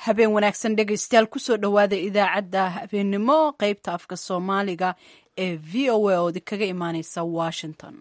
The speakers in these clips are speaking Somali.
habeen wanaagsan dhegaystayaal kusoo dhowaada idaacadda habeennimo qeybta afka soomaaliga ee v o a oodi kaga imaaneysa washington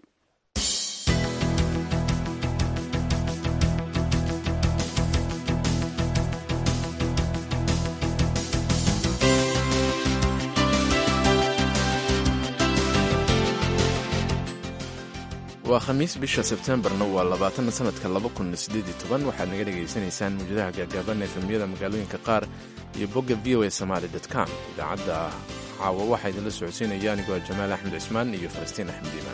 waa khamiis bisha sebtembarna waa labaatan sanadka waxaad naga dhegaysanaysaan muujadaha gaagaaban efemyada magaalooyinka qaar iyo bogga v o a somaali com idaacadda caawa waxaa idinla socodsiinaya anigoo jamaal axmed cismaan iyo falastiin axmed iimaan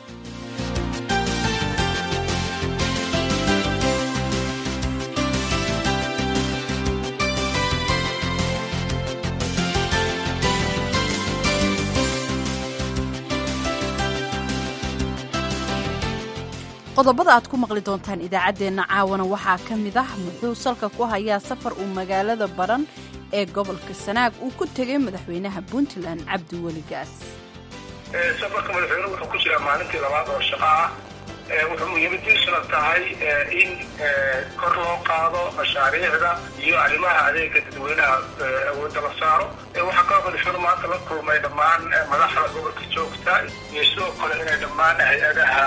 qodobada aad ku maqli doontaan idaacaddeenna caawana waxaa ka mid ah muxuu salka ku hayaa safar uu magaalada baran ee gobolka sanaag uu ku tegay madaxweynaha puntland cabdiweli gaas safarka madaxweynuhu wuxuu ku jiraa maalintii labaad oo shaqo ah wuxuu muhiimadiisuna tahay in kor loo qaado mashaariicda iyo arrimaha adeega dadweynaha awoodda la saaro waxaa kaloo madaxweynu maanta la kulmay dhammaan madaxda gobolka joogta iyo sidoo kale inay dhammaan hay-adaha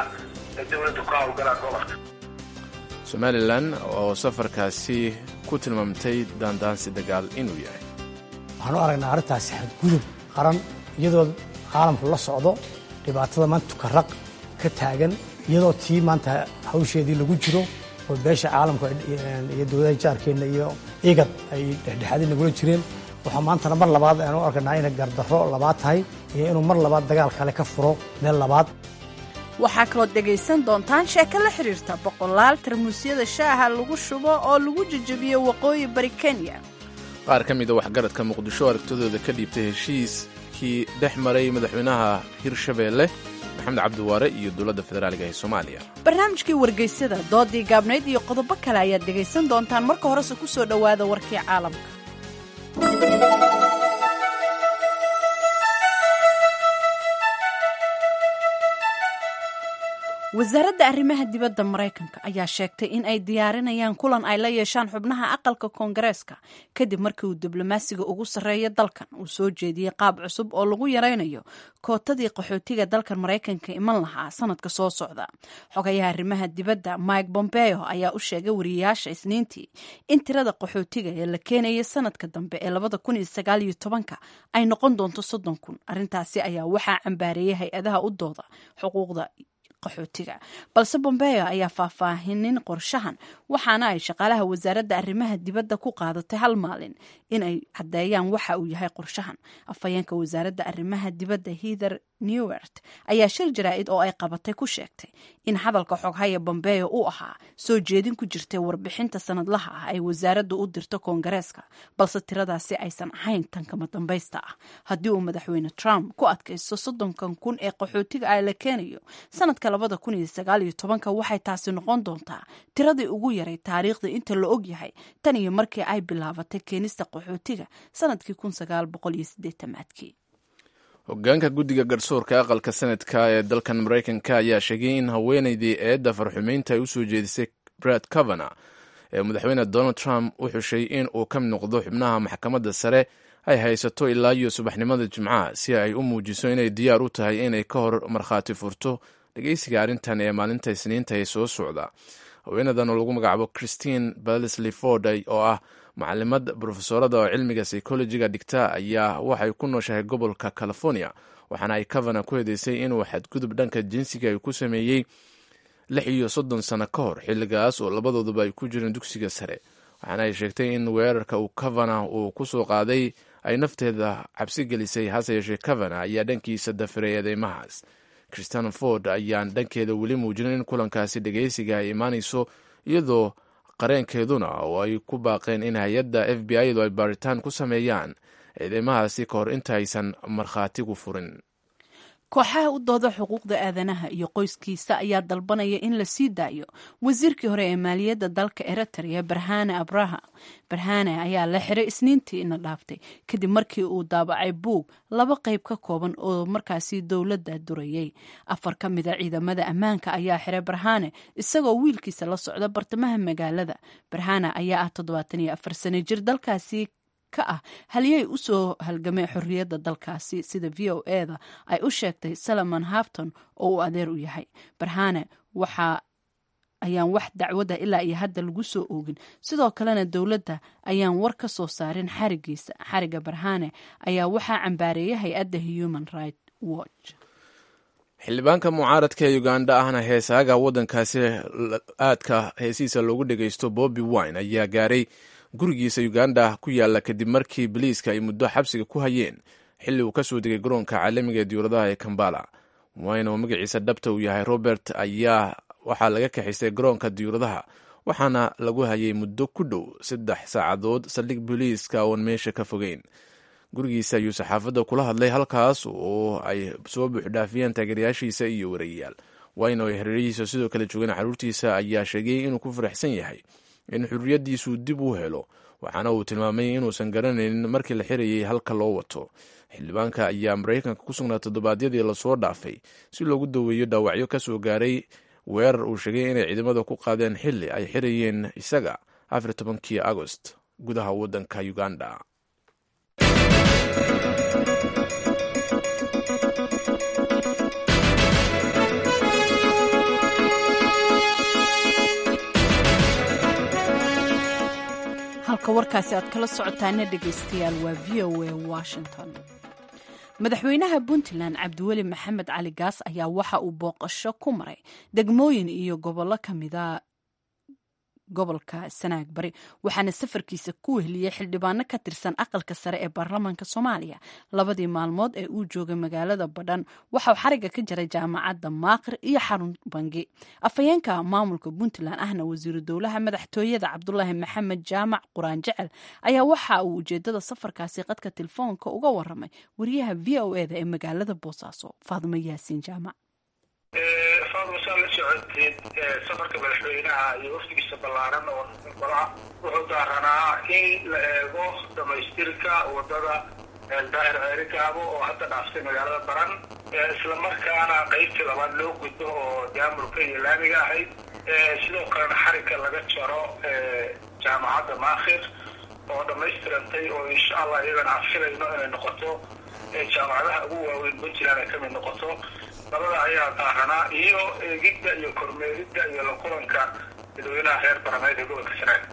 somalilan oo safarkaasi ku tilmaamtay daandaansi dagaal inuu yahay waxaan u aragnaa arrintaasi xadgudub qaran iyadoo caalamku la socdo dhibaatada maanta tukaraq ka taagan iyadoo tii maanta hawsheedii lagu jiro oo beesha caalamku iyo dowladaha jaarkeenna iyo igad ay dhexdhexaadii nagula jireen waxaa maantana mar labaad aan u arkanaa inay gardarro labaad tahay iyo inuu mar labaad dagaal kale ka furo meel labaad waxaa kalood dhegaysan doontaan sheeko la xidhiirta boqolaal tarmuusyada shaaha lagu shubo oo lagu jejebiyo waqooyi bari kenya qaar ka mida waxgaradka muqdisho aragtidooda ka dhiibtay heshiiskii dhex maray madaxweynaha hirshabeelle maxamed cabdiwaare iyo dowladda federaaliga ee soomaaliya barnaamijkii wargeysyada doodii gaabnayd iyo qodobo kale ayaad dhegaysan doontaan marka horese ku soo dhowaada warkii caalamka wasaaradda arrimaha dibadda maraykanka ayaa sheegtay in ay diyaarinayaan kulan ay la yeeshaan xubnaha aqalka koongareeska kadib markii uu diblomaasiga ugu sarreeya dalkan uu soo jeediyey qaab cusub oo lagu yaraynayo kootadii qaxootiga dalkan maraykanka iman lahaa sanadka soo socda xogayaha arrimaha dibadda mike bombeo ayaa u sheegay wariyayaasha isniintii in tirada qaxootiga ee la keenaya sanadka dambe ee labada kun iyo sagaal iyo tobanka ay noqon doonto soddon kun arrintaasi ayaa waxaa cambaareeyay hay-adaha u dooda xuquuqda qaxootiga balse bombeo ayaa faahfaahinin qorshahan waxaana ay shaqaalaha wasaaradda arrimaha dibadda ku qaadatay hal maalin in ay caddeeyaan waxa uu yahay qorshahan afhayeenka wasaaradda arrimaha dibadda hither newert ayaa shir jaraa'id oo ay qabatay ku sheegtay in hadalka xoghaya bombeo uu ahaa soo jeedin ku jirtay warbixinta sanadlaha ah ay wasaaraddu u dirto koongareeska balse tiradaasi aysan ahayn tan kama dambaysta ah haddii uu madaxweyne trump ku adkaysto soddonkan kun ee qaxootiga ah la keenayo sanadka labada kun iyo sagaal iyo tobanka waxay taasi noqon doontaa tiradii ugu yaray taariikhda inta la og yahay tan iyo markii ay bilaabatay keenista qaxootiga sanadkii kun sagaal boqol iyo sideetamaadkii hogaanka guddiga garsoorka aqalka sanadka ee dalkan maraykanka ayaa sheegay in haweenaydii eedda farxumeynta ay u soo jeedisay brad cavana ee madaxweyne donald trump u xushay in uu ka mid noqdo xubnaha maxkamadda sare ay haysato ilaa iyo subaxnimada jimcaha si ay u muujiso inay diyaar u tahay inay ka hor markhaati furto dhegeysiga arrintan ee maalinta isniinta ee soo socda haweenadan oo lagu magacaabo christine balsley ford oo ah macalimad brofesorada oo cilmiga psychologiga dhigta ayaa waxay ku nooshahay gobolka california waxaana ay cavana ku hedeysay inuu xadgudub dhanka jinsiga ay ku sameeyey lix iyo soddon sano ka hor xilligaas oo labadooduba ay ku jireen dugsiga sare waxaana ay sheegtay in weerarka uu cavana uu ku soo qaaday ay nafteeda cabsi gelisay hase yeeshee cavana ayaa dhankiisa dafiray eedeymahaas christian ford ayaan dhankeeda weli muujinin in kulankaasi dhegeysiga ay imaanayso iyadoo qareenkeeduna oo ay ku baaqeen in hay-adda f b i du ay baaritaan ku sameeyaan eedeymahaasi ka hor intaaysan markhaatigu furin kooxaha u dooda xuquuqda aadanaha iyo qoyskiisa ayaa dalbanaya in la sii daayo wasiirkii hore ee maaliyadda dalka eritrea barhane abraha barhane ayaa la xiray isniintiina dhaaftay kadib markii uu daabacay buug laba qayb ka kooban oo markaasi dowladda durayay afar ka mida ciidamada ammaanka ayaa xiray barhane isagoo wiilkiisa la socda bartamaha magaalada barhane ayaa ah toddobaatan iyo afar sano jir dalkaasi ka ah haliyey usoo halgamay xorriyadda dalkaasi sida v o eda ay u sheegtay salomon hafton oo uu adeer u yahay barhane waxa ayaan wax dacwada ilaa iyo hadda lagu soo oogin sidoo kalena dowladda ayaan war ka soo saarin xarigiisa xariga barhane ayaa waxaa cambaareeyay hay-adda human right watch xildhibaanka mucaaradka ee uganda ahna heesaaga waddankaasi aadka heesihiisa loogu dhagaysto bobby wine ayaa gaaray gurigiisa uganda ku yaala kadib markii biliiska ay muddo xabsiga ku hayeen xilli uu ka soo degay garoonka caalamiga ee diyuuradaha ee kambala wine oo magaciisa dhabta uu yahay robert ayaa waxaa laga kaxaystay garoonka diyuuradaha waxaana lagu hayay muddo ku dhow saddex saacadood saldhig biliiska oon meesha ka fogeyn gurigiisa ayuu saxaafadda kula hadlay halkaas oo ay soo buuxdhaafiyeen taageerayaashiisa iyo warayayaal wayne oo ay hareerihiisa sidoo kale joogeen carruurtiisa ayaa sheegay inuu ku faraxsan yahay in xurriyaddiisu dib u helo waxaana uu tilmaamay inuusan garanaynin markii la xirayay halka loo wato xildhibaanka ayaa maraykanka ku sugnaa toddobaadyadii lasoo dhaafay si loogu daweeyo dhaawacyo ka soo gaaray weerar uu sheegay inay ciidamada ku qaadeen xilli ay xirayeen isaga afar tobankii agost gudaha waddanka uganda halka warkaasi aad kala socotaana dhegaystayaal waa v o a washington madaxweynaha puntland cabdiweli maxamed cali gaas ayaa waxa uu booqasho ku maray degmooyin iyo gobollo ka mida gobolka sanaag bari waxaana safarkiisa ku wehliyey xildhibaano ka tirsan aqalka sare ee baarlamaanka soomaaliya labadii maalmood ee uu joogay magaalada badhan waxauu xariga ka jaray jaamacadda maaqir iyo xarun bangi afhayeenka maamulka puntland ahna wasiiru dowlaha madaxtooyada cabdulaahi maxamed jaamac quraan jecel ayaa waxa uu ujeedada safarkaasi qadka telefoonka uga waramay wariyaha v o eda ee magaalada boosaaso faadimo yaasiin jaamac faadma saa la socoteed safarka madaxweynaha iyo wafdigiisa ballaaran oo golaha wuxuu daaranaa in la eego dhamaystirka wadada daahir ceerigaabo oo hadda dhaaftay magaalada baran islamarkaana qaybtii labaad loo gudbo oo daamurka iyo laamiga ahayd sidoo kalena xarigga laga jaro jaamacadda maakhir oo dhammaystirantay oo insha allah iyadana aan filayno inay noqoto jaamacadaha ugu waaweyn puntland ay kamid noqoto labada ayaa daaranaa iyo eegidda iyo kormeeridda iyo la kulanka dadweynaha reer barameed ee gobolka sanaag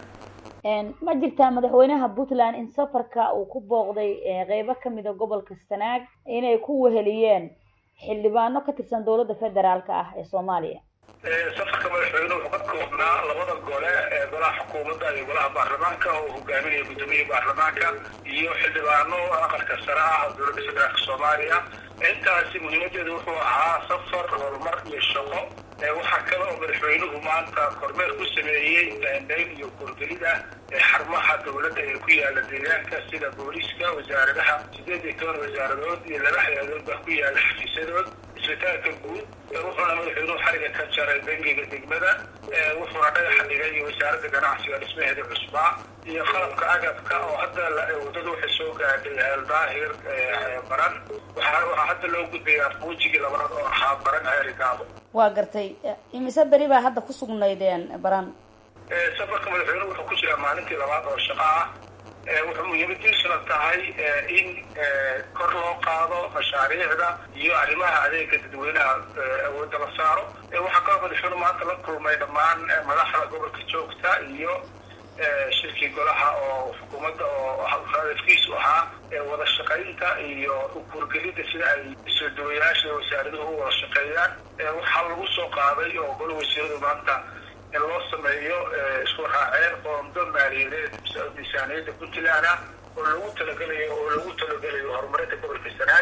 ma jirtaa madaxweynaha puntland in safarka uu ku booqday qeybo kamida gobolka sanaag inay ku weheliyeen xildhibaano ka tirsan dowladda federaalka ah ee soomaaliya safarka madaxweyne wuxuu ka koobnaa labada gole ee golaha xukuumadda iyo golaha baarlamaanka oo hogaaminaya guddoomiyaha baarlamaanka iyo xildhibaano aqalka sare ah dowladda federaalka soomaaliya intaasi muhiimadeedu wuxuu ahaa safar horumar iyo shaqo waxaa kale oo madaxweynuhu maanta kormeer ku sameeyey daandayn iyo kurgelida xarumaha dowladda ee ku yaala deegaanka sida booliiska wasaaradaha sideed iyo toban wasaaradood iyo laba hay-adood baa ku yaala xafiisyadood isbitaalka guud wuxuuna madaxweynuhu xariga ka jaray bangiga degmada wuxuuna dhagaxa dhigay wasaaradda ganacsiga dhismaheeda cusbaa iyo qalabka agabka oo hadda wadadu waxay soo gaadhay eeldaahir baran waxaa hadda loo gudbayaa fuujigii labaad oo ahaa baran ceerigaabo waa gartay imise beri baa hadda ku sugnaydeen baran safarka madaxweynuhu wuxuu ku jiraa maalintii labaad oo shaqo ah wuxuu muhiimadiisuna tahay in kor loo qaado mashaariicda iyo arrimaha adeega dadweynaha awoodda la saaro waxaa kaloo madaxweynuhu maanta la kulmay dhammaan madaxda gobolka joogta iyo shirkii golaha oo xukuumadda oo hadafkiisu ahaa wada shaqaynta iyo ukurgelidda sida ay isoodawayaasha wasaaraduhu u wada shaqeeyaan waxaa lagu soo qaaday oo golo wasiiradu maanta in loo sameeyo isku raaceen qoondo maaliyadeed miisaaniyadda puntland ah oo lagu talagelayo oo lagu talagelayo horumarinta gobolka sanaag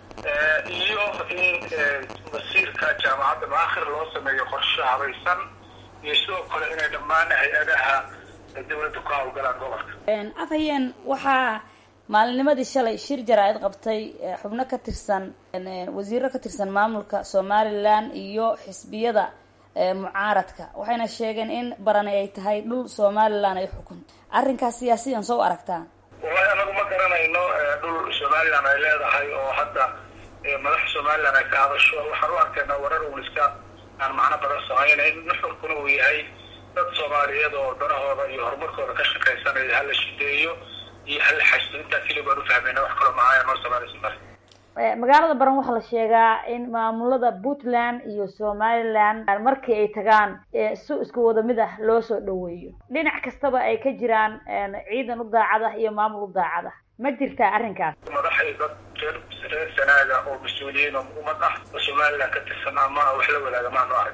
iyo in masiirka jaamacadda maakhir loo sameeyo qorshe habaysan iyo sidoo kale inay dhammaan hay-adaha dawladda ku hawlgalaan gobolka afhayeen waxaa maalinimadii shalay shir jaraa-id qabtay xubno ka tirsan wasiiro ka tirsan maamulka somalilan iyo xisbiyada mucaaradka waxayna sheegeen in barani ay tahay dhul somalilan ay xukunto arrinkaas siyaasiyan soo aragtaa wallahi anagu ma garanayno dhul somalilan ay leedahay oo hadda madaxa somalilan ay ka hadasho waxaan u arkaynaa warar uun iska aan macno badan samaynayn nuxurkuna uu yahay dad soomaaliyeed oo danahooda iyo horumarkooda ka shaqaysanaya hala shideeyo iyo hala xashdo intaa keli baan ufahmayna wax kaloo macaaya noo samaynaysa male magaalada baran waxaa la sheegaa in maamulada puntland iyo somaliland markii ay tagaan si isku wada mid ah loo soo dhaweeyo dhinac kastaba ay ka jiraan ciidan u daacad ah iyo maamul u daacad ah ma jirtaa arrinkaas madaxay dad reer reer sanaaga oo mas-uuliyiin oo ummad ah oo somaliland ka tirsan ama wax la wadaaga maanu arag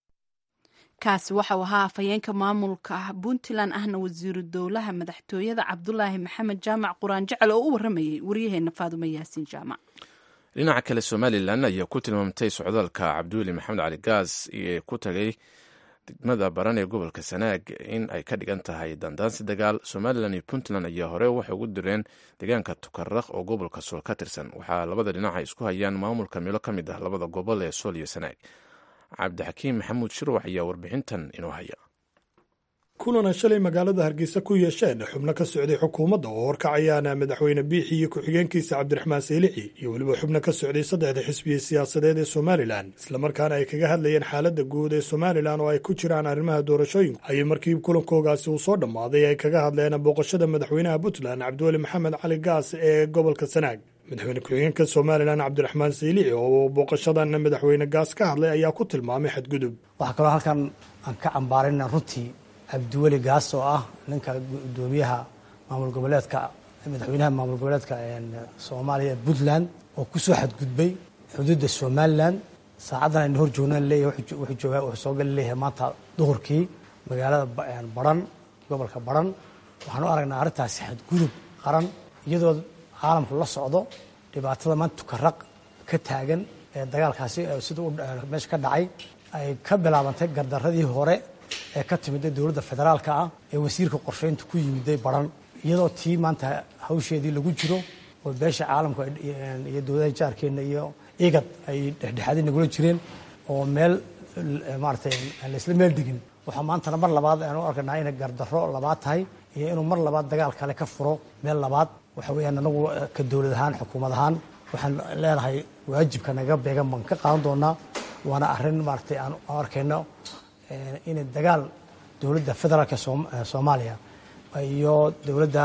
kaasi waxau ahaa afhayeenka maamulka puntland ahna wasiiru dowlaha madaxtooyada cabdulaahi maxamed jaamac quraan jecel oo u waramayay waryaheena faadumo yaasiin jaamac dhinaca kale somalilan ayaa ku tilmaamtay socdaalka cabdiweli maxamed cali gaas ee ku tagay degmada baran ee gobolka sanaag in ay ka dhigan tahay dandaansi dagaal somalilan iyo puntland ayaa hore waxay ugu direen deegaanka tukaraq oo gobolka sool ka tirsan waxaa labada dhinac ay isku hayaan maamulka meelo ka mid ah labada gobol ee sool iyo sanaag cabdixakiim maxamuud shirwax ayaa warbixintan inoo haya kulana shalay magaalada hargeysa ku yeesheen xubno ka socday xukuumadda oo horkacayaana madaxweyne biixi iyo ku-xigeenkiisa cabdiraxmaan saylici iyo weliba xubno ka socday saddexda xisbiya siyaasadeed ee somalilan islamarkaana ay kaga hadlayeen xaaladda guud ee somalilan oo ay ku jiraan arrimaha doorashooyinku ayay markii kulankoogaasi uu soo dhammaaday ay kaga hadleen booqashada madaxweynaha puntland cabdiweli maxamed cali gaas ee gobolka sanaag madaxweyne ku-xigeenka somalilan cabdiraxmaan saylici oo booqashadan madaxweyne gaas ka hadlay ayaa ku tilmaamay xadgudub waxaa kaloo halkan aan ka cambaarina runtii cabdiweli gaas oo ah ninka gudoomiyaha maamul goboleedka madaxweynaha maamul goboleedka soomaaliya puntland oo kusoo xadgudbay xuduudda somalilan saacaddan aynu hor joognaan leeyahay wuxuu joogaa wuxuu soo gali leeyahay maanta duhurkii magaalada baran gobolka baran waxaan u aragnaa arrintaasi xadgudub qaran iyadoo caalamku la socdo dhibaatada maanta tukaraq ka taagan ee dagaalkaasi sida meesha ka dhacay ay ka bilaabantay gardaradii hore ee ka timida dowladda federaalka ah ee wasiirka qorsheynta ku yimiday baran iyadoo tii maanta hawsheedii lagu jiro oo beesha caalamka iyo dowladaha jaarkeenna iyo igad ay dhexdhexaadii nagula jireen oo meel maaratay aan laisla meel degin waxaa maantana mar labaad aan u arkanaa inay gardarro labaad tahay iyo inuu mar labaad dagaal kale ka furo meel labaad waxa weeyaan anagu ka dowlad ahaan xukuumad ahaan waxaan leenahay waajibka naga beegan baan ka qaadan doonaa waana arrin maaratay aan arkayno inay dagaal dowladda federaalka soomaaliya iyo dowladda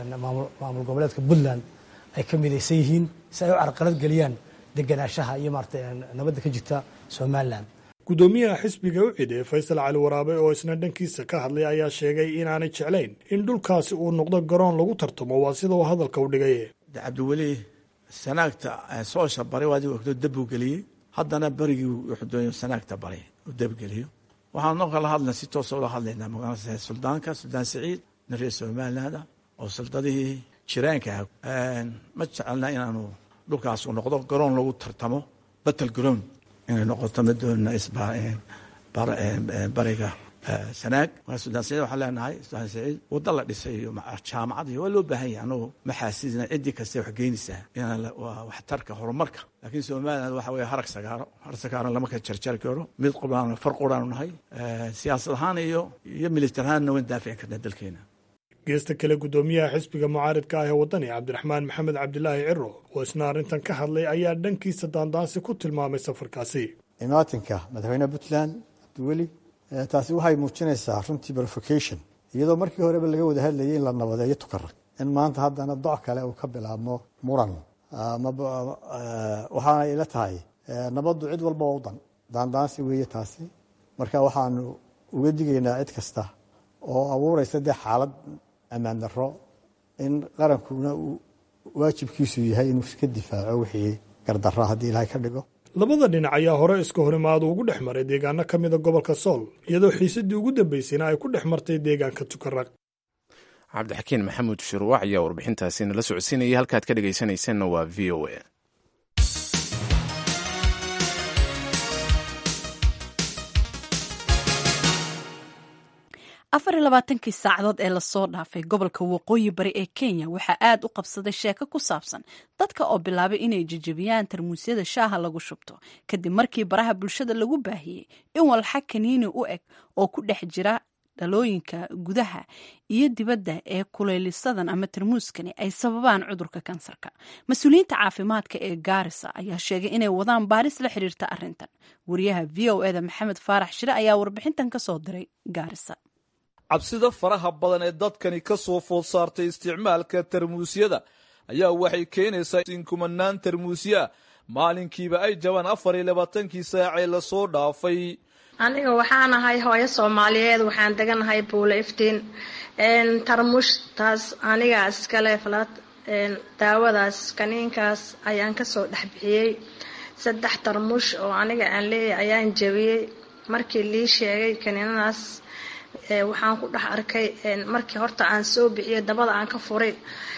maamul goboleedka puntland ay ka midaysan yihiin si ay u carqalad geliyaan deganaanshaha iyo maarata nabadda ka jirta somalilan gudoomiyaha xisbiga u ciday faysal cali waraabe oo isna dhankiisa ka hadlay ayaa sheegay inaanay jeclayn in dhulkaasi uu noqdo garoon lagu tartamo waa sida uu hadalka u dhigay cabdiweli sanaagta soosha baray waadi ogto dabbuu geliyey haddana berigii wuxuu doonay sanaagta baray uu dabgeliyo waxaan noo kala hadlay si toosa ula hadlaynaa magaalada suldaanka suldaan siciid nin reer somaliland ah oo suldadihii jiraanka ah ma jecelna inaanu dhulkaas uu noqdo garoon lagu tartamo battle ground inay noqoto ma doonina bariga sanaag marka suldaan siciid waxaan leenahay suldaan siciid wadda la dhisay iyo jaamacad iyo waa loo baahan yahay anagu ma xaasisna ciddii kasta wax geynaysaa inaan waa waxtarka horumarka laakiin somaliland waxa weeye harag sagaaro harag sagaaran lama kala jarjari karo mid quraan far quraanu nahay siyaasad ahaan iyo iyo militar ahaanna waan daafici karnaa dalkeena geesta kale gudoomiyaha xisbiga mucaaridka ah ee waddani cabdiraxmaan maxamed cabdilaahi ciro oo isna arrintan ka hadlay ayaa dhankiisa daandaansi ku tilmaamay safarkaasi imaatinka madaxweyneha puntland cabdiweli taasi waxay muujinaysaa runtii verification iyadoo markii horeba laga wada hadlayay in la nabadeeyo tukarag in maanta haddana doc kale uu ka bilaabmo muran waxaana ila tahay nabaddu cid walba waa u dan daandaansi weeye taasi marka waxaanu uga digaynaa cid kasta oo abuuraysa dee xaalad ammaan darro in qarankuna uu waajibkiisu yahay inuu iska difaaco wixii gardarra haddii ilaahay ka dhigo labada dhinac ayaa hore iska horimaadu ugu dhex maray deegaano ka mida gobolka sool iyadoo xiisadii ugu dambeysayna ay ku dhex martay deegaanka tukaraq cabdixakiin maxamuud shuruuwac ayaa warbixintaasi nala socodsiinayay halkaad ka dhegaysanaysanna waa v o a afar iyo labaatankii saacadood ee lasoo dhaafay gobolka waqooyi bari ee kenya waxaa aad u qabsaday sheeko ku saabsan dadka oo bilaabay inay jejebiyaan tarmuusyada shaaha lagu shubto kadib markii baraha bulshada lagu baahiyey in walxa kaniini u eg oo ku dhex jira dhalooyinka gudaha iyo dibadda ee kuleylisadan ama tarmuuskani ay sababaan cudurka kansarka mas-uuliyiinta caafimaadka ee gaarisa ayaa sheegay inay wadaan baaris la xiriirta arrintan wariyaha v o eda maxamed faarax shire ayaa warbixintan ka soo diray gaarisa cabsida faraha badan ee dadkani ka soo food saartay isticmaalka tarmuusyada ayaa waxay keenaysaa in kumanaan tarmuusyaa maalinkiiba ay jabaan afar iyo labaatankii saacee lasoo dhaafay aniga waxaan ahay hooyo soomaaliyeed waxaan deganahay buule iftiin tarmuushtaas anigaa iskale falad daawadaas kaniinkaas ayaan kasoo dhex bixiyey saddex tarmuush oo aniga aan leeyahay ayaan jabiyey markii lii sheegay kaniinadaas waxaan ku dhex arkay markii horta aan soo bixiyay dabada aan ka furay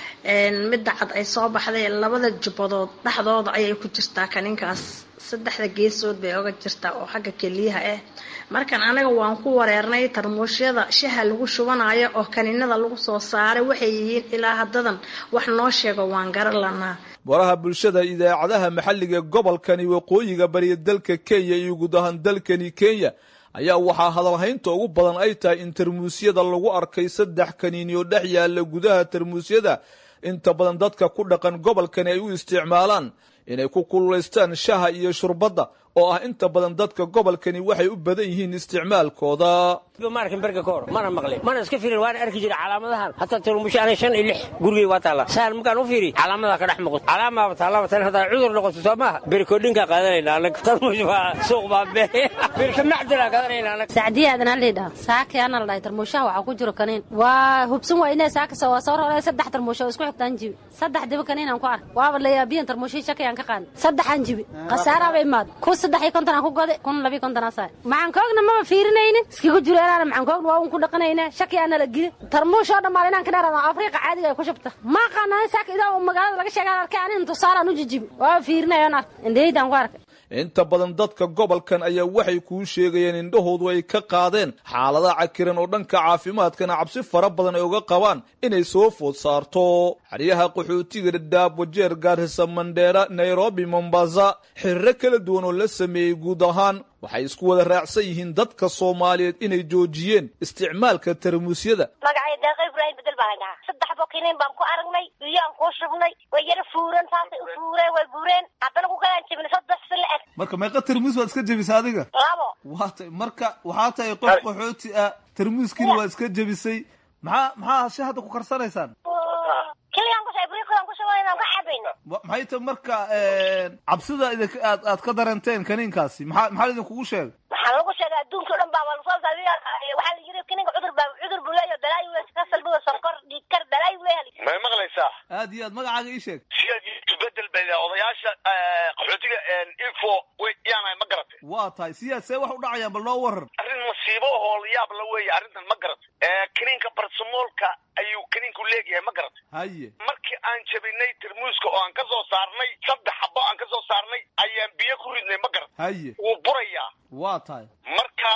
midda cad ay soo baxday labada jubbadood dhexdooda ayay ku jirtaa kaniinkaas saddexda geesood bay oga jirtaa oo xagga keliyaha ah markan anaga waan ku wareernay tarmuushyada shaha lagu shubanayo oo kaniinada lagu soo saaray waxay yihiin ilaa haddadan wax noo sheego waan garan lanaa baraha bulshada idaacadaha maxalliga gobolkani waqooyiga bariya dalka kenya iyo guud ahaan dalkani kenya ayaa waxaa hadalhaynta ugu badan ay tahay in tarmuusyada lagu arkay saddex kaniini oo dhex yaalla gudaha tarmuusyada inta badan dadka ku dhaqan gobolkani ay u isticmaalaan inay ku kululaystaan shaha iyo shurbadda oo ah inta badan dadka gobolkani waxay u badan yihiin isticmaalkooda ma arkin berga ka hor mana maqlin mana iska fiirin waana arki jira calaamadahan hataa tarmuusha ana shan iyo lix gurigay waa taalla sahal markaan u fiiri calaamadaa ka dhex muuqato calaamaaba taallaba tan haddaa cudur noqoto soo maaha berikoodhinkaa qaadanayna anag tarmuush waa suuq baa be berka macdalaa qaadanayna anag sacdiya aadan halidha saaki ana la dhahay tarmuushaha waxaa ku jiro kaniin waa hubsan waa inay saaka soo soo rorey saddex tarmuusha oo isku xigtaan jibi saddex diba kaniin aan ku ark waaba layaabiyan tarmuushii shaki aan ka qaadin saddexaan jibi khasaaraaba imaad ku saddex iyo konton aan ku goday kun labiyo konton aan saay maxaan koogna maba fiirinaynin iskigu jiro inaana maxaan koogna waa un ku dhaqanayna shaki aana la gidi tarmuush oo dhammaan inaan ka dheeraada afriiqa caadiga ay ku shubta ma qaanaan saaka idaa magaalada laga sheegaan arkay anin tusaalaan u jijibi waa fiirinayoon ark indhahaydaan ku arkay inta badan dadka gobolkan ayaa waxay kuu sheegayeen indhahoodu ay ka qaadeen xaalada cakiran oo dhanka caafimaadkana cabsi fara badan ay uga qabaan inay soo food saarto xeryaha qaxootiga dhadhaab wajeer gaarisa mandheera nairobi mombasa xiriro kala duwan oo la sameeyey guud ahaan waxay isku wada raacsan yihiin dadka soomaaliyeed inay joojiyeen isticmaalka tarmuusyada magacay deeqa ibraahim bedel baan dhahaa saddex bokiniin baan ku aragnay biyaan kuu shubnay way yara fuuran saasay u fuureen way guureen haddana ku kalaan jebinay saddex si la eg marka meeqa tarmuus waad iska jebisay adiga labo waa tay marka waxaa tahay qof qaxooti ah tarmuuskiina waa iska jebisay maxaa maxaa si hadda ku karsanaysaan kiligaan kusha ibriiqdaan ku shubanayna ka cabayna maxay tahay marka cabsida idink aad aad ka dareenteen kaniinkaasi maxaa maxaa idinkugu sheegay waxaa lagu sheegay adduunka o dhan baa waa lasoo saadiya waxaa la yiri kiniinka cudur baa cudur buu leeyahay balaayi wey kasalbiga sonkor dhiigkar balaayi wey may maqlaysaa aad iyo aad magacaaga ii sheeg siyaad bedel bay odayaasha qaxootiga info yaanahay ma garatay waa tahay siyaad see wax u dhacayaan bal noo warar arrin masiibo hool yaab la weeye arrintan ma garatay kiniinka barsamoolka ayuu kiniinku leegyahay ma garatay haye markii aan jabinay tarmuuska oo aan ka soo saarnay saddex xabo aan ka soo saarnay ayaan biyo ku ridnay ma garatay haye wuu burayaa waa tahay marka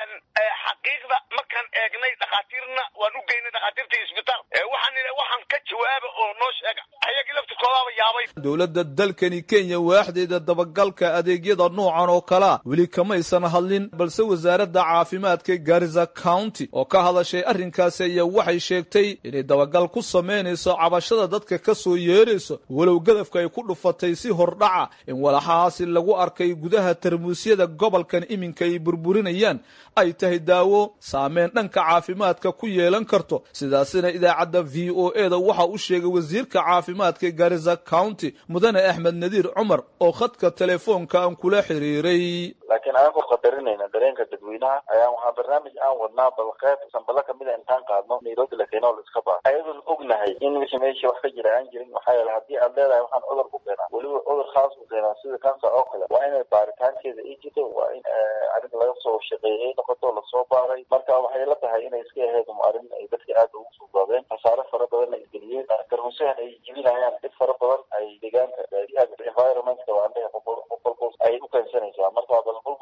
xaqiiqda markaan eegnay dhakhaatiirna waan u geynay dhakhaatiirta isbitaal waxaan nidhi waxaan ka jawaaba oo noo sheega ayagii laftirkoodaaba yaabay dowladda dalkani kenya waaxdeeda dabagalka adeegyada noocan oo kalea weli kamaysan hadlin balse wasaaradda caafimaadka garisa county oo ka hadashay arrinkaasi ayaa waxay sheegtay inay dabagal ku samaynayso cabashada dadka ka soo yeerayso walow gadafka ay ku dhufatay si hordhaca in walaxahaasi lagu arkay gudaha tarmuusyada gobolkan iminka ay burburinayaan ay tahay daawo saameyn dhanka caafimaadka ku yeelan karto sidaasina idaacadda v o e da waxa u sheegay wasiirka caafimaadka garisa county mudane axmed nadiir cumar oo khadka telefoonka aan kula xiriiray laakiin anagoo qadarinayna dareenka dadweynaha ayaan waxaa barnaamij aan wadnaa bal qayb sambalo kamida intaan qaadno nairobi la keeno la iska baaro ayadoon ognahay in wixii meesha wax ka jira aan jirin maxaa yeele haddii aad leedahay waxaan cudur ku keenaa weliba cudur khaas ku keenaa sida cancer oo kale waa inay baaritaankeeda ay jirto waa in arrin laga soo shaqeeyay noqoto lasoo baaray marka waxay la tahay inay iska aheyd arrin ay dadka aad ugu suugaabeen khasaare fara badan ay geliyeen tarmuusahan ay jibinayaan dhib fara badan ay deegaanka environmentka waa andhaha boqolboos ay u keensanaysaa marka bal burburkana hala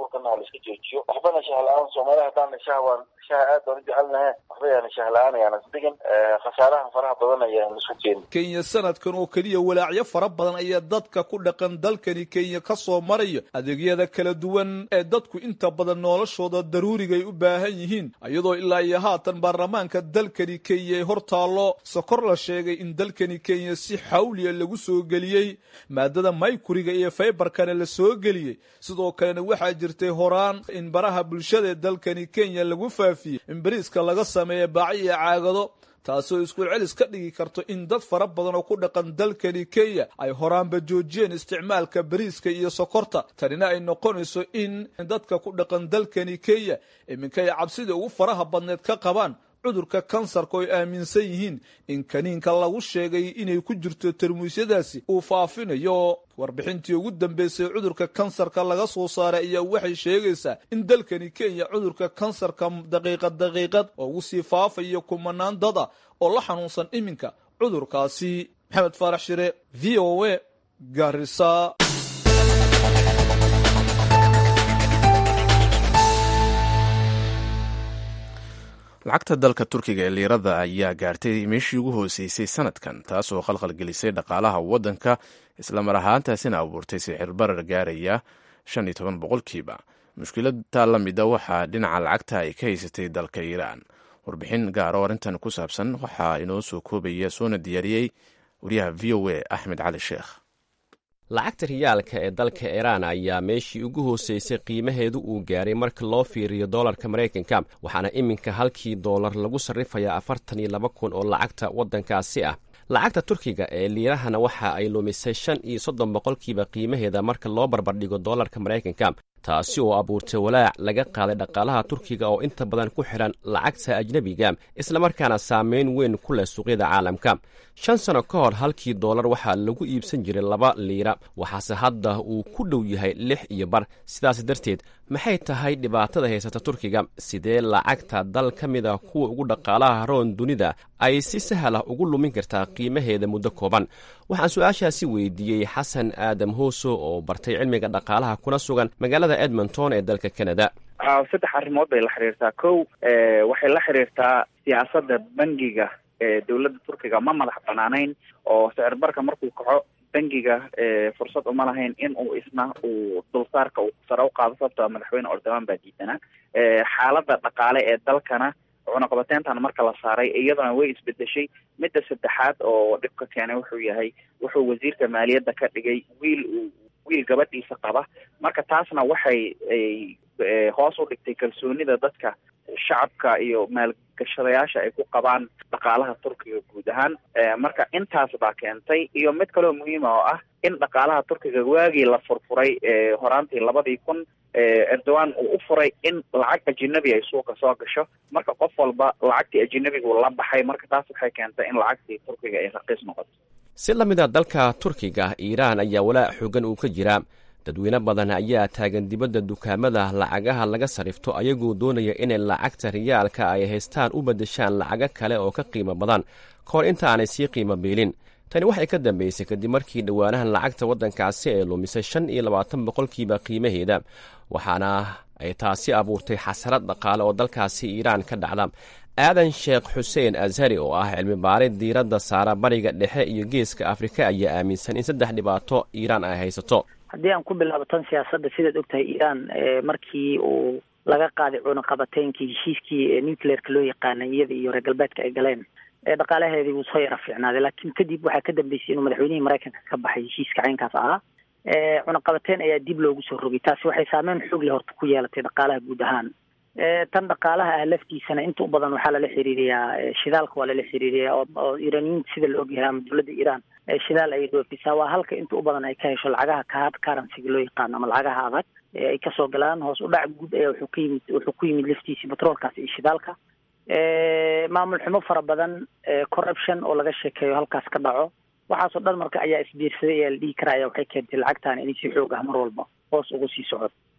iska joojiyo waxbana shaha la-aan soomaaliya haddaana shaha waan shaha aad baan u jecelnahe waxba yaana shaha la-aan ayaana isdegin khasaaraha faraha badan ayaan isku keenin kenya sanadkan oo keliya walaacyo fara badan ayaa dadka ku dhaqan dalkani kenya ka soo maraya adeegyada kala duwan ee dadku inta badan noloshooda daruuriga ay u baahan yihiin iyadoo ilaa iyo haatan baarlamaanka dalkani kenya ay hor taallo sokor la sheegay in dalkani kenya si xawliya lagu soo geliyey maadada maykuriga iyo faybarkana la soo geliyey sidoo kalena waxaa jirtay horaan in baraha bulshada ee dalkani kenya lagu faafiyey in bariiska laga sameeya baaci iyo caagado taasoo isku celis ka dhigi karto in dad fara badan oo ku dhaqan dalkani kenya ay horaanba joojiyeen isticmaalka bariiska iyo sokorta tanina ay noqonayso in dadka ku dhaqan dalkani kenya iminka ay cabsida ugu faraha badneed ka qabaan cudurka kansarka oo ay aaminsan yihiin in kaniinka lagu sheegay inay ku jirto tarmuusyadaasi uu faafinayo warbixintii ugu dambeysay cudurka kansarka laga soo saaray ayaa waxay sheegaysaa in dalkani kenya cudurka kansarka daqiiqad daqiiqad oo ugu sii faafayo kumanaan dad ah oo la xanuunsan iminka cudurkaasi maxamed faarax shire v o a garisa lacagta dalka turkiga ee liirada ayaa gaartay meeshii ugu hooseysay sanadkan taas oo khalkhal gelisay dhaqaalaha waddanka islamar ahaantaasina abuurtay sixir barar gaaraya shan iyo toban boqolkiiba mushkiladta la mida waxaa dhinaca lacagta ay ka haysatay dalka iiraan warbixin gaaro arrintan ku saabsan waxaa inoo soo koobaya soona diyaariyey wariyaha v o a axmed cali sheekh lacagta riyaalka ee dalka iiraan ayaa meeshii ugu hooseysay qiimaheedu uu gaaray marka loo fiiriyo doolarka maraykanka waxaana iminka halkii doolar lagu sarrifayaa afartan iyo laba kun oo lacagta waddankaasi ah lacagta turkiga ee liirahana waxa ay lumisay shan iyo soddon boqolkiiba qiimaheeda marka loo barbardhigo doolarka maraykanka taasi oo abuurtay walaac laga qaaday dhaqaalaha turkiga oo inta badan ku xidhan lacagta ajnebiga islamarkaana saameyn weyn ku leh suuqyada caalamka shan sano ka hor halkii doolar waxaa lagu iibsan jiray laba liira waxaase hadda uu ku dhow yahay lix iyo bar sidaas darteed maxay tahay dhibaatada haysata turkiga sidee lacagta dal ka mid a kuwa ugu dhaqaalaha roon dunida ay si sahal ah ugu lumin kartaa qiimaheeda muddo kooban waxaan su-aashaasi weydiiyey xasan aadam hooso oo bartay cilmiga dhaqaalaha kuna sugan magaalada edmonton ee dalka canada saddex arrimood bay la xiriirtaa kow waxay la xiriirtaa siyaasadda bangiga ee dowladda turkiga ma madax banaanayn oo sicir barka markuu kaco bangiga fursad uma lahayn in uu isna uu dulsaarka uu sare u qaado sababtoo madaxweyne ordoman baa diidanaa xaaladda dhaqaale ee dalkana cunaqabateentan marka la saaray iyadana way isbedeshay midda saddexaad oo dhibka keenay wuxuu yahay wuxuu wasiirka maaliyadda ka dhigay wiil uu wiil gabadhiisa qaba marka taasna waxay hoos u dhigtay kalsoonida dadka shacabka iyo maalgashadayaasha ay ku qabaan dhaqaalaha turkiga guud ahaan marka intaas baa keentay iyo mid kaloo muhiima oo ah in dhaqaalaha turkiga waagii la furfuray horaantii labadii kun erdogan uu u furay in lacag ajinabi ay suuqa soo gasho marka qof walba lacagtii ajinabigu la baxay marka taas waxay keentay in lacagtii turkiga ay raqiis noqoto si la mid a dalka turkiga iiraan ayaa walaac xoogan uu ka jiraa dadweyne badan ayaa taagan dibadda dukaamada lacagaha laga sarrifto ayagoo doonaya inay lacagta riyaalka ay haystaan u beddeshaan lacago kale oo ka qiimo badan kahor inta aanay sii qiimo biilin tani waxay ka dambeysay kadib markii dhowaanahan lacagta waddankaasi ay lumisay shan iyo labaatan boqolkiiba qiimaheeda waxaana ay taasi abuurtay xasarad dhaqaale oo dalkaasi iiraan ka dhacda aadan sheekh xuseen ashari oo ah cilmi baarid diiradda saara bariga dhexe iyo geeska afrika ayaa aaminsan in saddex dhibaato iiraan ay haysato haddii aan ku bilaabo tan siyaasadda sidaad ogtahay iiraan markii uu laga qaaday cunaqabateynkii heshiiskii nucleerka loo yaqaanay iyada iyo reer galbeedka ay galeen dhaqaalaheedii wuu soo yara fiicnaaday laakiin kadib waxaa ka dambeysay inuu madaxweynihii maraykanka ka baxay heshiiska caynkaas ahaa cunaqabateyn ayaa dib loogu soo rogay taasi waxay saameyn xoog leh horta ku yeelatay dhaqaalaha guud ahaan tan dhaqaalaha ah laftiisana inta u badan waxaa lala xiriiriyaa shidaalka waa lala xiriiriyaa oo iiraaniyiinta sida la ogyahay ama dowladda iiraan shidaal ayay dhoofisaa waa halka inta u badan ay ka hesho lacagaha kahad currencyga loo yaqaano ama lacagaha adag ay kasoo galaan hoos u dhac guud ayaa wuxuu ka yimid wuxuu ku yimid laftiisii batroolkaas iyo shidaalka maamul xumo fara badan corruption oo laga sheekeeyo halkaas ka dhaco waxaasoo dhan marka ayaa isbiirsaday ayaa la dhihi karaya waxay keentay lacagtaan inay si xoog ah mar walba hoos ugu sii socoto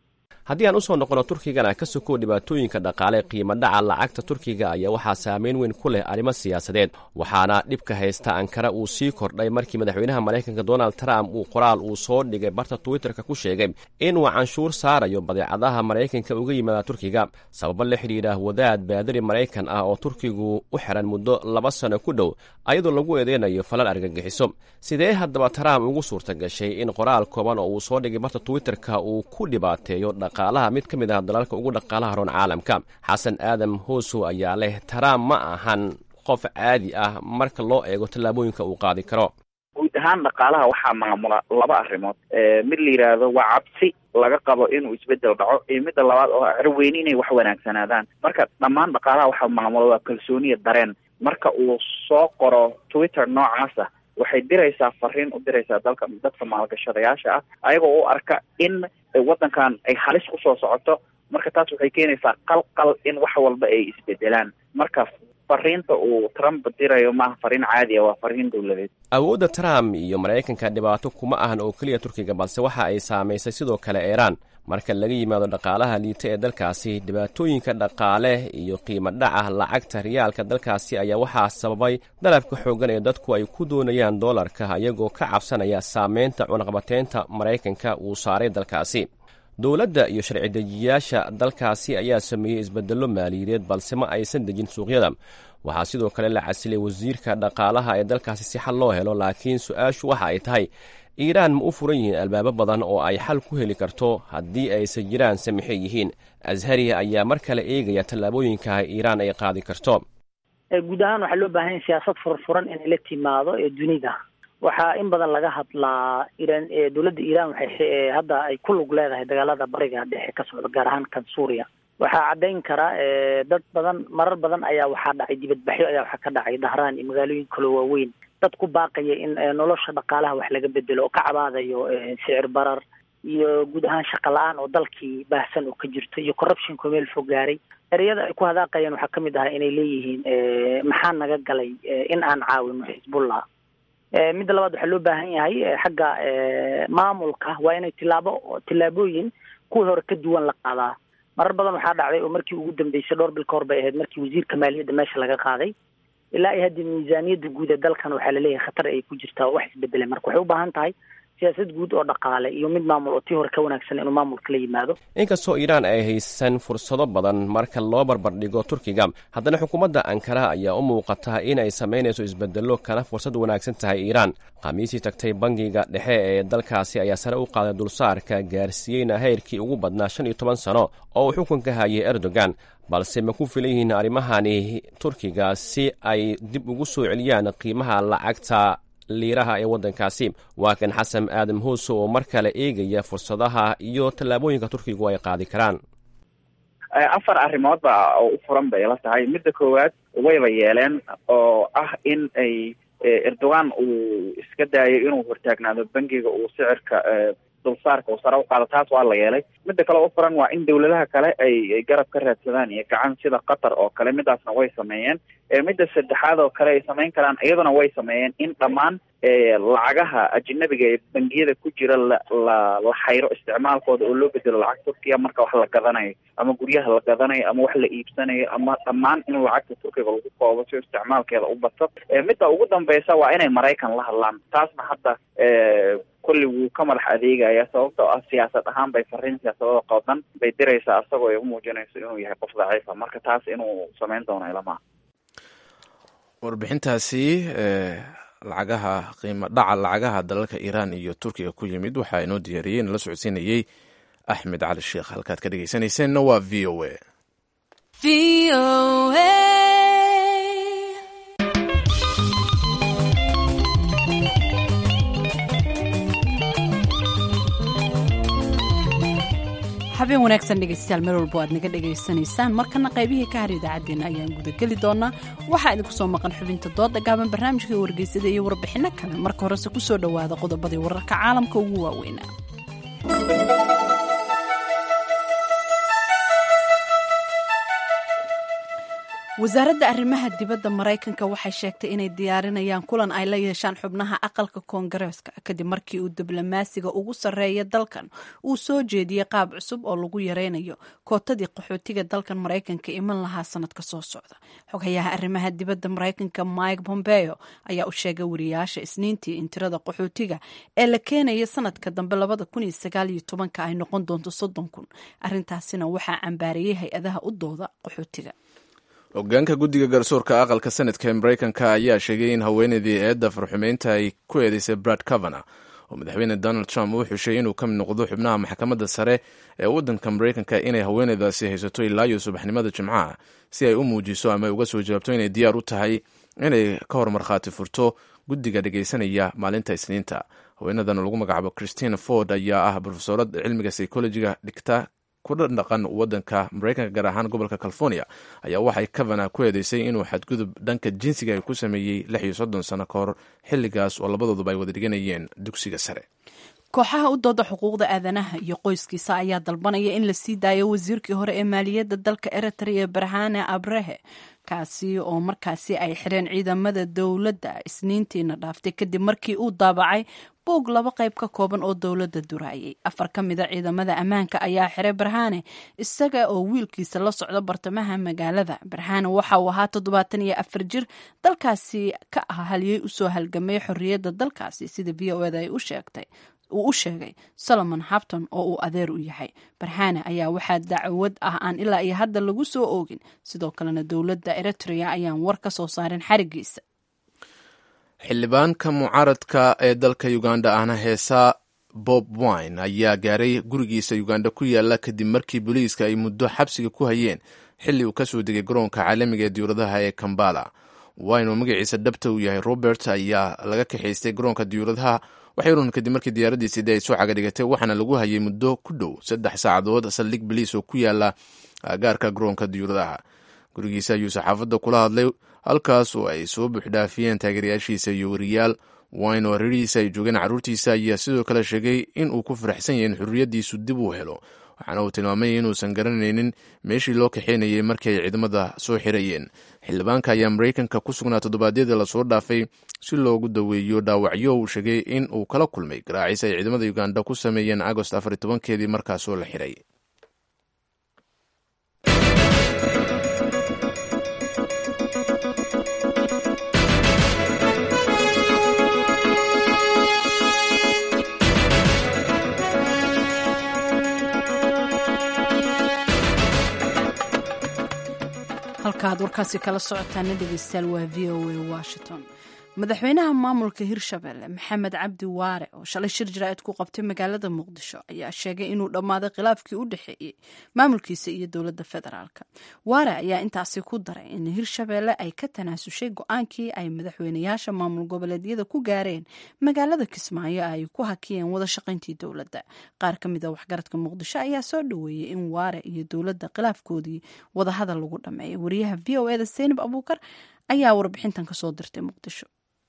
haddii aan usoo noqono turkigana ka sokow dhibaatooyinka dhaqaale qiimo dhaca lacagta turkiga ayaa waxaa saameyn weyn ku leh arrimo siyaasadeed waxaana dhibka haysta ankara uu sii kordhay markii madaxweynaha maraykanka donald trump uu qoraal uu soo dhigay barta twitterka ku sheegay inuu canshuur saarayo badeecadaha maraykanka uga yimaada turkiga sababo la xidhiidha wadaad baadari maraykan ah oo turkigu u xiran muddo laba sano ku dhow ayadoo lagu eedeynayo falal argagixiso sidee haddaba trump ugu suurta gashay in qoraal kooban oo uu soo dhigay barta twitterka uu ku dhibaateeyo dhaqaalaha mid ka mid ah dalalka ugu dhaqaalaha roon caalamka xasan aadam hoosow ayaa leh trump ma ahan qof caadi ah marka loo eego tallaabooyinka uu qaadi karo guud ahaan dhaqaalaha waxaa maamula laba arrimood mid la yidhaahdo waa cabsi laga qabo inuu isbedel dhaco iyo midda labaad oo carweyni inay wax wanaagsanaadaan marka dhammaan dhaqaalaha waxaa maamula waa kalsooniya dareen marka uu soo qoro twitter noocaasa waxay diraysaa fariin u diraysaa dalka dadka maalgashadayaasha ah ayagoo u arka in waddankan ay halis kusoo socoto marka taas waxay keenaysaa qalqal in wax walba ay isbedelaan marka fariinta uu trump dirayo maaha fariin caadi ah waa fariin dowladeed awoodda trump iyo maraykanka dhibaato kuma ahan oo keliya turkiga balse waxa ay saamaysay sidoo kale iiraan marka laga yimaado dhaqaalaha liita ee dalkaasi dhibaatooyinka dhaqaale iyo qiimo dhaca lacagta riyaalka dalkaasi ayaa waxaa sababay dalabka xooggan ee dadku ay ku doonayaan doolarka iyagoo ka cabsanaya saameynta cunaqabateynta maraykanka uu saaray dalkaasi dowladda iyo sharci dejiyayaasha dalkaasi ayaa sameeyey isbedello maaliyadeed balse ma aysan dejin suuqyada waxaa sidoo kale la casilay wasiirka dhaqaalaha ee dalkaasi si xal loo helo laakiin su-aashu waxa ay tahay iiraan ma u furan yihiin albaabo badan oo ay xal ku heli karto haddii aysan jiraan samixe yihiin ashariya ayaa mar kale eegaya tallaabooyinka iiraan ay qaadi karto guud ahaan waxaa loo baahan yahay siyaasad furfuran inay la timaado ee dunida waxaa in badan laga hadlaa iran dowladda iiraan waxay hadda ay ku lug leedahay dagaalada bariga dhexe ka socda gaar ahaan kan suuriya waxaa caddayn kara dad badan marar badan ayaa waxaa dhacay dibadbaxyo ayaa waxaa ka dhacay dahraan iyo magaalooyin kaloo waaweyn dad ku baaqaya in nolosha dhaqaalaha wax laga bedelo oo ka cabaadayo sicir barar iyo guud ahaan shaqa la-aan oo dalkii baahsan oo ka jirto iyo corruptionko meel fog gaaray ereyada ay ku hadaaqayaan waxaa kamid ahaa inay leeyihiin maxaa naga galay in aan caawino xisbullah midda labaad waxaa loo baahan yahay xagga maamulka waa inay tilaabo tillaabooyin kuwii hore ka duwan la qaadaa marar badan waxaa dhacday oo markii ugu dambeysay dhowr bil ka hor bay ahayd markii wasiirka maaliyadda meesha laga qaaday ilaa iyo haddii miisaaniyadda guud ee dalkan waxaa laleeyahay khatar ay ku jirtaa oo wax isbedelay marka waxay u baahan tahay siyaasad guud oo dhaqaale iyo mid maamul oo tii hore ka wanaagsan inuu maamulka la yimaado inkastoo iiraan ay haysan fursado badan marka loo barbardhigo turkiga haddana xukuumadda ankara ayaa u muuqata in ay samaynayso isbedello kana fursad wanaagsan tahay iiraan khamiisii tagtay bangiga dhexe ee dalkaasi ayaa sare u qaaday dulsaarka gaarsiiyeyna heyrkii ugu badnaa shan iyo toban sano oo uu xukunka hayay erdogan balse ma ku filan yihiin arrimahani turkiga si ay dib ugu soo celiyaan qiimaha lacagta liiraha ee waddankaasi waa kan xasan aadam hoose oo mar kale eegaya fursadaha iyo tallaabooyinka turkigu ay qaadi karaan afar arrimood ba oo u furan bay la tahay midda koowaad wayba yeeleen oo ah in ay erdogan uu iska daayo inuu hortaagnaado bangiga uu sicirka dulsaarka uu sare u qaado taas waa la yeelay midda kale u furan waa in dawladaha kale ay garab ka raadsadaan iyo gacan sida qatar oo kale midaasna way sameeyeen midda saddexaad oo kale ay samayn karaan iyaduna way sameeyeen in dhammaan lacagaha ajnabiga ee bangiyada ku jira la la la xayro isticmaalkooda oo loo bedelo lacag turkiya marka wax la gadanayo ama guryaha la gadanayo ama wax la iibsanayo ama dhammaan in lacagta turkiga lagu koobo si isticmaalkeeda u bato midda ugu dambeysa waa inay maraykan la hadlaan taasna hadda kulli wuu ka madax adeegaya sababtoo ah siyaasad ahaan bay fariin siyaasadada qoodan bay diraysaa isagoo ay umuujinayso inuu yahay qof daciifa marka taas inuu samayn doono ilamaha warbixintaasi lacagaha qiimo dhaca lacagaha dalalka iiraan iyo turkiga ku yimid waxaa inoo diyaariyey nala socodsiinayey axmed cali sheekh halkaad ka dhegeysanayseena waa v o a habeen wanaagsan dhegeystayaal meel walbo aad naga dhegaysanaysaan markana qaybihii ka har idaacaddeenna ayaan gudageli doonaa waxaa idinku soo maqan xubinta dooda gaaban barnaamijkai wargeysada iyo warbixinno kale marka horese ku soo dhowaada qodobadii wararka caalamka ugu waaweynaa wasaaradda arrimaha dibadda maraykanka waxay sheegtay inay diyaarinayaan kulan ay la yeeshaan xubnaha aqalka koongareeska kadib markii uu diblomaasiga ugu sarreeya dalkan uu soo jeediyey qaab cusub oo lagu yareynayo kootadii qaxootiga dalkan maraykanka iman lahaa sanadka soo socda xogayaha arrimaha dibadda maraykanka mike pompeo ayaa u sheegay wariyaasha isniintii in tirada qaxootiga ee la keenaya sanadka dambe labada kun iyo sagaal iyo tobanka ay noqon doonto soddon kun arrintaasina waxaa cambaariyey hay-adaha u dooda qaxootiga hogaanka guddiga garsoorka aqalka sanadka ee maraykanka ayaa sheegay in haweeneydii eedda farxumeynta ay ku eedeysay brad cavana oo madaxweyne donald trump uu xushay inuu ka mid noqdo xubnaha maxkamadda sare ee waddanka maraykanka inay haweeneydaasi haysato ilaa iyo subaxnimada jimcaha si ay u muujiso ama uga soo jawaabto inay diyaar u tahay inay ka hor markhaati furto guddiga dhegaysanaya maalinta isniinta haweenadan oo lagu magacaabo christina ford ayaa ah brofesorad cilmiga psychologiga dhigta kudha dhaqan wadanka maraykanka gaar ahaan gobolka california ayaa waxay cavana ku eedeysay inuu xadgudub dhanka jinsiga ay ku sameeyey lix iyo soddon sano ka hor xilligaas oo labadooduba ay wada dhiganayeen dugsiga sare kooxaha u dooda xuquuqda aadanaha iyo qoyskiisa ayaa dalbanaya in la sii daayo wasiirkii hore ee maaliyadda dalka eritrea barhane abrehe kaasi oo markaasi ay xireen ciidamada dowladda isniintiina dhaaftay kadib markii uu daabacay buug laba qayb ka kooban oo dowladda duraayay afar ka mida ciidamada ammaanka ayaa xiray barhane isaga oo wiilkiisa la socda bartamaha magaalada barhane waxa uu ahaa toddobaatan iyo afar jir dalkaasi ka ah haliyey usoo halgamay xorriyadda dalkaasi sida v o eda ay u sheegtay uu u sheegay solomon habton oo uu adeer u yahay barhane ayaa waxaa dacwad ah aan ilaa iyo hadda lagu soo oogin sidoo kalena dowladda eritrea ayaan war ka soo saarin xarigiisa xildhibaanka mucaaradka ee dalka uganda ahna heesa bob wine ayaa gaaray gurigiisa uganda ku yaala kadib markii booliiska ay muddo xabsiga ku hayeen xilli uu kasoo degay garoonka caalamiga ee diyuuradaha ee kambala wine oo magaciisa dhabta uu yahay robert ayaa laga kaxaystay garoonka diyuuradaha waxay run kadib markii diyaaradiisi de ay soo cagadhigatay waxaana lagu hayay muddo ku dhow saddex saacadood saldhig baliis oo ku yaala gaarka garoonka diyuuradaha gurigiisa ayuu saxaafadda kula hadlay halkaas oo ay soo buuxdhaafiyeen taageerayaashiisa iyo wariyaal wine oo hareerihiisa ay joogeen carruurtiisa ayaa sidoo kale sheegay in uu ku faraxsan yahay in xurriyaddiisu dib uu helo waxaana uu tilmaamay inuusan garanaynin meeshii loo kaxaynayay markii ay ciidamada soo xirayeen xildhibaanka ayaa maraykanka ku sugnaa toddobaadyadii lasoo dhaafay si loogu daweeyo dhaawacyo uu sheegay in uu kala kulmay garaacis ay ciidamada uganda ku sameeyeen agost afar tobankeedii markaasoo la xiray halkaaad warkaasi kala socotaana dhegeystayaal waa v o a washington madaxweynaha maamulka hirshabelle maxamed cabdi waare oo shalay shir jaraa'id ku qabtay magaalada muqdisho ayaa sheegay inuu dhammaaday khilaafkii u dhexeeyey maamulkiisa iyo dowladda federaalk waare ayaa intaasi ku daray in hirshabelle ay ka tanaasushay go-aankii ay madaxweynayaasha maamul goboleedyada ku gaareen magaalada kismaayo ay ku hakiyeen wada shaqayntii dowladda qaar ka mida waxgaradka muqdisho ayaa soo dhoweeyey in waare iyo dowladda khilaafkoodii wadahadal lagu dhameeyay wariyaha v o eda seynab abuukar ayaa warbixintan kasoo dirtay muqdisho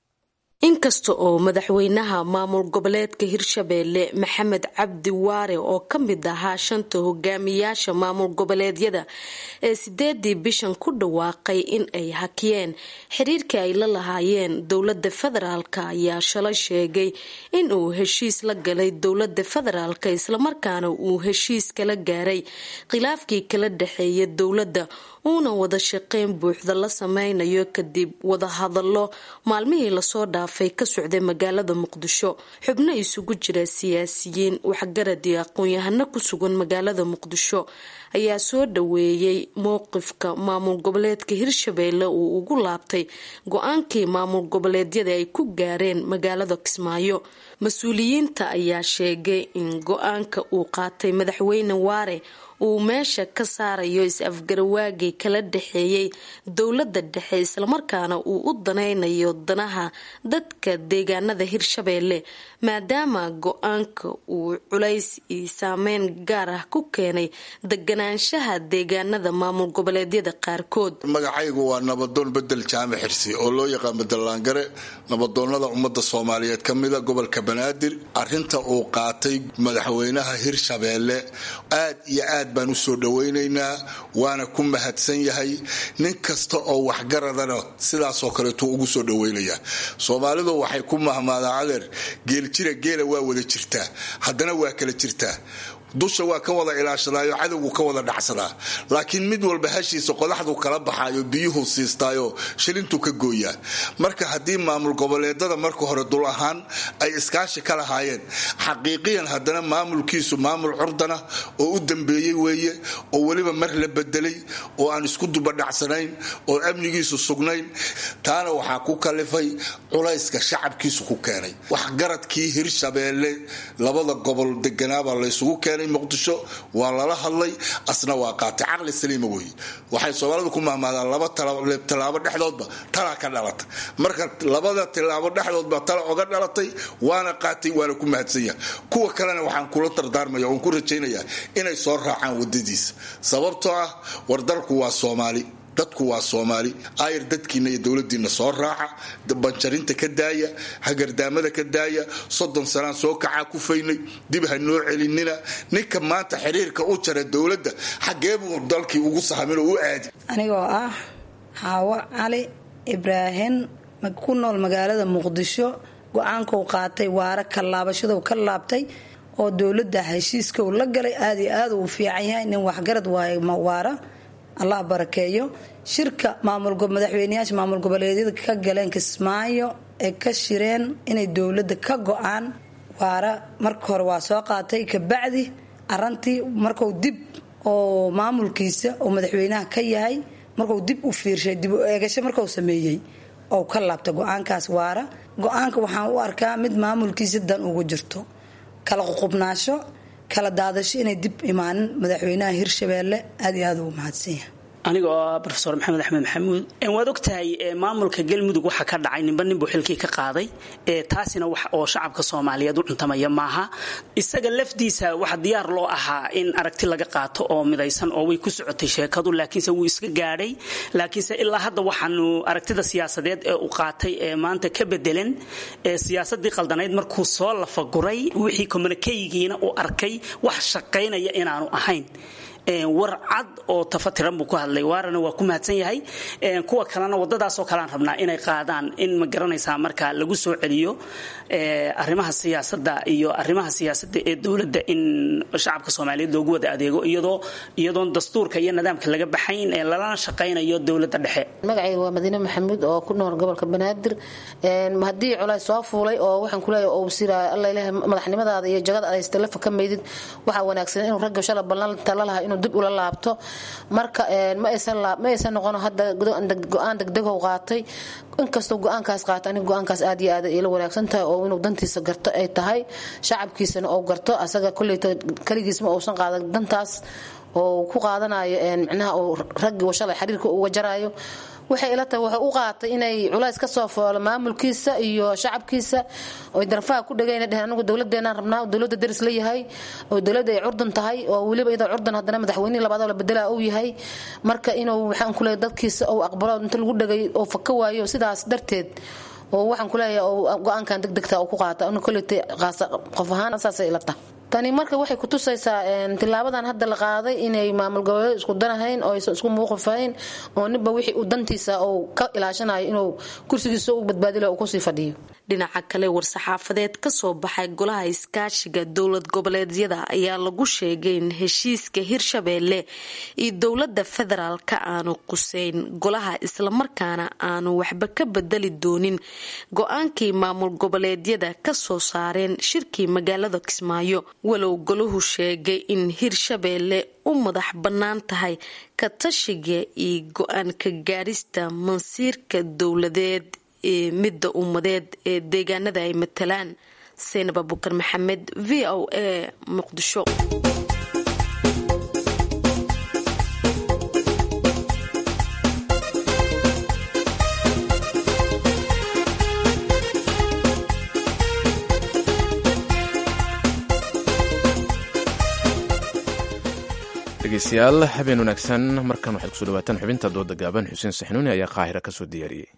inkasta oo madaxweynaha maamul goboleedka hirshabeelle maxamed cabdi waare oo ka mid ahaa shanta hogaamiyaasha maamul goboleedyada ee sideedii bishan ku dhawaaqay in ay hakiyeen xiriirkii ay la lahaayeen dowlada federaalk ayaa shalay sheegay in uu heshiis la galay dowlada federaalk islamarkaana uu heshiis kala gaaray khilaafkii kala dhexeeya dowladda uuna wada shaqeyn buuxda la sameynayo kadib wadahadalo maalmihii lasoo dhaafay ka socday magaalada muqdisho xubno isugu jira siyaasiyiin waxgarad iyo aqoon-yahano ku sugan magaalada muqdisho ayaa soo dhaweeyey mowqifka maamul goboleedka hirshabeelle uu ugu laabtay go-aankii maamul goboleedyada ay ku gaareen magaalada kismaayo mas-uuliyiinta ayaa sheegay in go-aanka uu qaatay madaxweyne waare uu meesha ka saarayo is-afgarawaagii kala dhexeeyey dowladda dhexe islamarkaana uu u danaynayo danaha dadka deegaanada hirshabeelle maadaama go-aanka uu culays iyo saameyn gaar ah ku keenay deganaanshaha deegaanada maamul goboleedyada qaarkood magacaygu waa nabadoon bedel jaamac xirsi oo loo yaqaan bedelaangare nabadoonada ummadda soomaaliyeed ka mida gobolka banaadir arinta uu qaatay madaxweynaha hirshabeelle aad iyo aad aad baan u soo dhowaynaynaa waana ku mahadsan yahay nin kasta oo waxgaradana sidaasoo kaleetuu ugu soo dhowaynayaa soomaalidu waxay ku mahmaadaan adeer geeljira geela waa wada jirtaa haddana waa kala jirtaa dusha waa ka wada ilaashadaayo cadowgu ka wada dhacsadaa laakiin mid walba hashiisa qodaxdu kala baxaayo biyuhu siistaayo shilintu ka gooyaa marka haddii maamul goboleedada marka hore dul ahaan ay iskaashi ka lahaayeen xaqiiqiyan haddana maamulkiisu maamul curdana oo u dambeeyey weeye oo weliba mar la bedelay oo aan isku dubadhacsanayn oo amnigiisu sugnayn taana waxaa ku kalifay culayska shacabkiisu ku keenay waxgaradkii hirshabeelle labada gobol deganaabaa laysugu keenay muqdisho waa lala hadlay asna waa qaatay caqli saliima weeye waxay soomaalidu ku mahmaadaan laba tallaabo dhexdoodba talaa ka dhalata marka labada tillaabo dhexdoodba tala oga dhalatay waana qaatay waana ku mahadsanya kuwa kalena waxaan kula dardaarmaya oon ku rajaynayaa inay soo raacaan wadadiisa sababtoo ah war dalku waa soomaali dadku waa soomaali ayar dadkiina iyo dowladiina soo raaca banjarinta ka daaya hagardaamada ka daaya soddon sanaan soo kacaa ku faynay dib ha noo celinina ninka maanta xiriirka u jara dowladda xaggee buu dalkii ugu sahamin oo u aadi anigoo ah xaawo cali ibraahim ku nool magaalada muqdisho go-aankuu qaatay waara ka laabashaduu ka laabtay oo dowladda heshiiskau la galay aada iyo aad uu fiican yahay nin waxgarad waaye waara allah barakeeyo shirka madaxweyneyaasha maamul goboleedyada ka galeen kismaayo ee ka shireen inay dowladda ka go-aan waara marka hore waa soo qaatay kabacdi arantii marku dib oo maamulkiisa oo madaxweynaha ka yahay marku dib u fiirshay dib u eegasho marku sameeyey oo ka laabta go-aankaas waara go-aanka waxaan u arkaa mid maamulkiisa dan ugu jirto kala ququbnaasho kala daadasho inay dib imaanin madaxweynaha hirshabeelle aad iyo aad ugu mahadsanyahay aniga oo ah rofeor maxamed axmed maxamuud waad ogtahay maamulka galmudug waxa ka dhacay ninba ninbuu xilkii ka qaaday taasina wax oo shacabka soomaaliyeed u cuntamaya maaha isaga lafdiisa waxa diyaar loo ahaa in aragti laga qaato oo midaysan oo way ku socotay sheekadu laakiinse wuu iska gaadhay laakiinse ilaa hadda waxaanu aragtida siyaasadeed ee uu qaatay ee maanta ka bedelan siyaasadii qaldanayd markuu soo lafaguray wixii communikeygiina uu arkay wax shaqaynaya inaanu ahayn war cad oo tafatiran buu ku hadlay waarana waa ku mahadsan yahay kuwa kalena wadadaasoo kalean rabnaa inay qaadaan in ma garanaysaa marka lagu soo celiyo arrimaha siyaasada iyo arrimaha siyaasada ee dowladda in shacabka soomaaliyeed loogu wada adeego iyadoo iyadoon dastuurka iyo nidaamka laga baxayn ee lalana shaqaynayo dowladda dhexe magacayga waa madiine maxamuud oo ku nool gobolka banaadir haddii colays soo fuulay oo waxaan kuleeyahay oo sira alla ilaah madaxnimadaada iyo jagada aad telefa ka maydid waxaa wanaagsan inuu ragga shala ballanta la lahaa inuu dib ula laabto marka ma aysan noqon hadda go-aan degdego qaatay inkastoo go-aankaas qaata aniga go-aankaas aad iyo aad ila wanaagsan tahay oo inuu dantiisa garto ay tahay shacabkiisana uu garto asaga koleyta kaligiisma uusan qaadan dantaas oo ku qaadanayo micnaha uu raggii shalay xiriirka uga jaraayo waxay ila tahay wuxuu u qaatay inay culays ka soo foolo maamulkiisa iyo shacabkiisa oy darfaha ku dhagayna dheheen anigu dowladeenaan rabnaa dowladda daris la yahay oo dowladda ay curdan tahay oo weliba iyadoo curdan haddana madaxweynihii labaad oo la bedelaa uu yahay marka inuu waxaan ku leeyahay dadkiisa uu aqbalo inta lagu dhagay oo faka waayo sidaas darteed oo waxaan ku leeyahay oo go-aankan degdegta uu ku qaata anigu kolleytay qof ahaan saasay ila tahay tani marka waxay kutusaysaa tilaabadan hadda la qaaday inay maamul goboleed isku danahayn oo aysan isku muuqifahayn oo ninba wixii uu dantiisa uu ka ilaashanayo inuu kursigiisa u badbaadilo uu kusii fadhiyo dhinaca kale war-saxaafadeed ka soo baxay golaha iskaashiga dowlad goboleedyada ayaa lagu sheegay in heshiiska hirshabeelle iyo dowlada federaalka aanu quseyn golaha islamarkaana aanu waxba ka bedeli doonin go-aankii maamul goboleedyada kasoo saareen shirkii magaalada kismaayo walow golahu sheegay in hirshabeelle u madax bannaan tahay ka tashiga iyo go-aan ka gaarista mansiirka dowladeed ee midda ummadeed ee deegaanada ay matalaan saynab abukar maxamed v o a muqdisho dhegeystayaal habeen wanaagsan markan waxaad kusoo dhawaataan xubinta dooda gaaban xuseen saxnuuni ayaa qaahira kasoo diyaariyey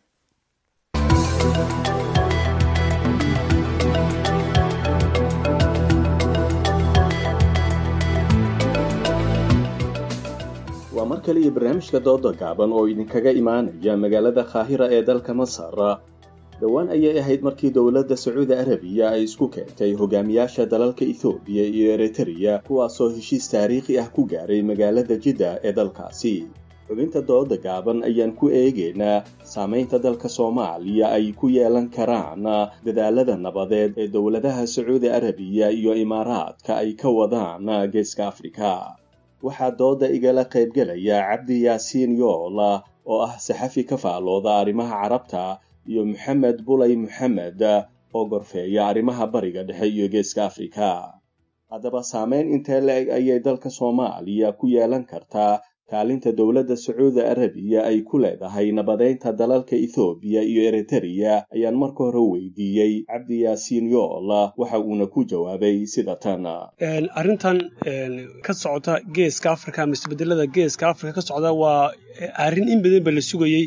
kale iyo barnaamijka dooda gaaban oo idinkaga imaanaya magaalada kaahira ee dalka masar dhowaan ayay ahayd markii dowladda sacuudi arabiya ay isku keentay hogaamiyaasha dalalka ethoobiya iyo eritreya kuwaasoo heshiis taariikhi ah ku gaaray magaalada jidda ee dalkaasi xubinta dooda gaaban ayaan ku eegaynaa saamaynta dalka soomaaliya ay ku yeelan karaan dadaalada nabadeed ee dowladaha sacuudi arabiya iyo imaaraadka ay ka wadaan geeska afrika waxaa dooda igala qaybgelaya cabdi yaasiin yoola oo ah saxafi ka faalooda arrimaha carabta iyo maxamed bulay maxamed oo gorfeeya arrimaha bariga dhexe iyo geeska afrika haddaba saameyn intee la-eg ayay dalka soomaaliya ku yeelan kartaa kaalinta dowladda sacuudi arabiya ay ku leedahay nabadeynta dalalka ethoobiya iyo eritreya ayaan marka hore weydiiyey cabdi yaasiin yoola waxa uuna ku jawaabay sida tan arrintan ka socota geeska africa ama isbedelada geeska africa ka socda waa arrin in badan ba la sugayey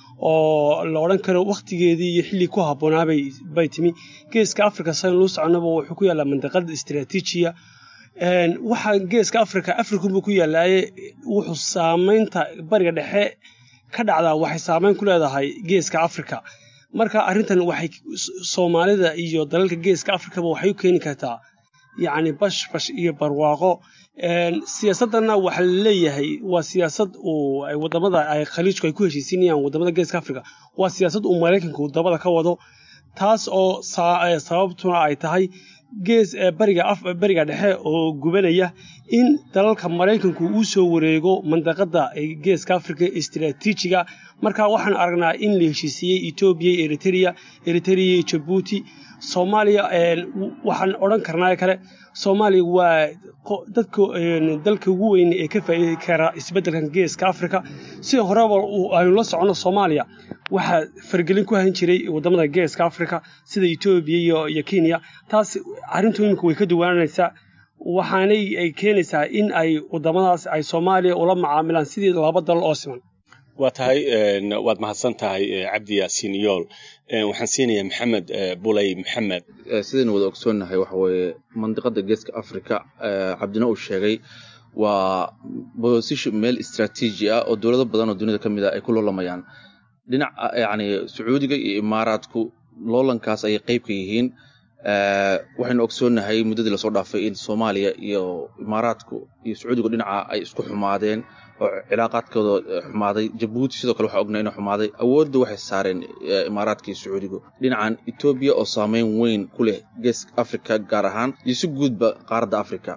oo la odhan karo wakhtigeedii iyo xilli ku habboonaabay bay timi geeska africa sayn luu soconaba wuxuu ku yaallaa mandaqada istaraatiijiya waxaa geeska africa african buu ku yaallaaye wuxuu saamaynta bariga dhexe ka dhacdaa waxay saamayn ku leedahay geeska africa marka arrintan waxay soomaalida iyo dalalka geeska africaba waxay u keeni kartaa yacni bashbash iyo barwaaqo siyaasaddanna waxaa la leeyahay waa siyaasad uu wadamada ay khaliijku ay ku heshiisinayaan wadamada geeska africa waa siyaasad uu maraykanku dabada ka wado taas oo sababtuna ay tahay gees bariga dhexe oo gubanaya in dalalka maraykanku uu soo wareego mandaqada geeska africa istaraatiijiga marka waxaan aragnaa in la heshiisiiyey etoobiya eritrea eritrea iyo jabuuti soomaaliya waxaan odhan karnaa kale soomaaliya waa dadka dalka ugu weyn ee ka faa'iidi kara isbeddelkan geeska africa sida horeba aynu la soconno soomaaliya waxaa fargelin ku hayn jiray wadamada geeska africa sida etoobiya iyo kenya taas arrintu iminka way ka duwaanaysaa waxaanay ay keenaysaa in ay wadamadaas ay soomaaliya ula macaamilaan sidii laba dal oo siman waa tahay waad mahadsan tahay cabdi yaasiin yool waxaan siinayaa maxamed bulay maxamed sidaynu wada ogsoonnahay waxa weeye mandiqada geeska africa cabdina uu sheegay waa bosisho meel istraatiiji ah oo dowlado badan oo dunida ka mid a ay ku loolamayaan dhinac yacni sacuudiga iyo imaaraadku loolankaas ayay qayb ka yihiin waxaynu ogsoonnahay muddadii lasoo dhaafay in soomaaliya iyo imaaraadku iyo sacuudigu dhinaca ay isku xumaadeen oo cilaaqaadkooda xumaaday jabuuti sidoo kale waxaa ognaa inuu xumaaday awoodda waxay saareen imaaraadka iyo sacuudigu dhinacan etoobiya oo saameyn weyn ku leh geeska africa gaar ahaan iyo si guudba qaaradda africa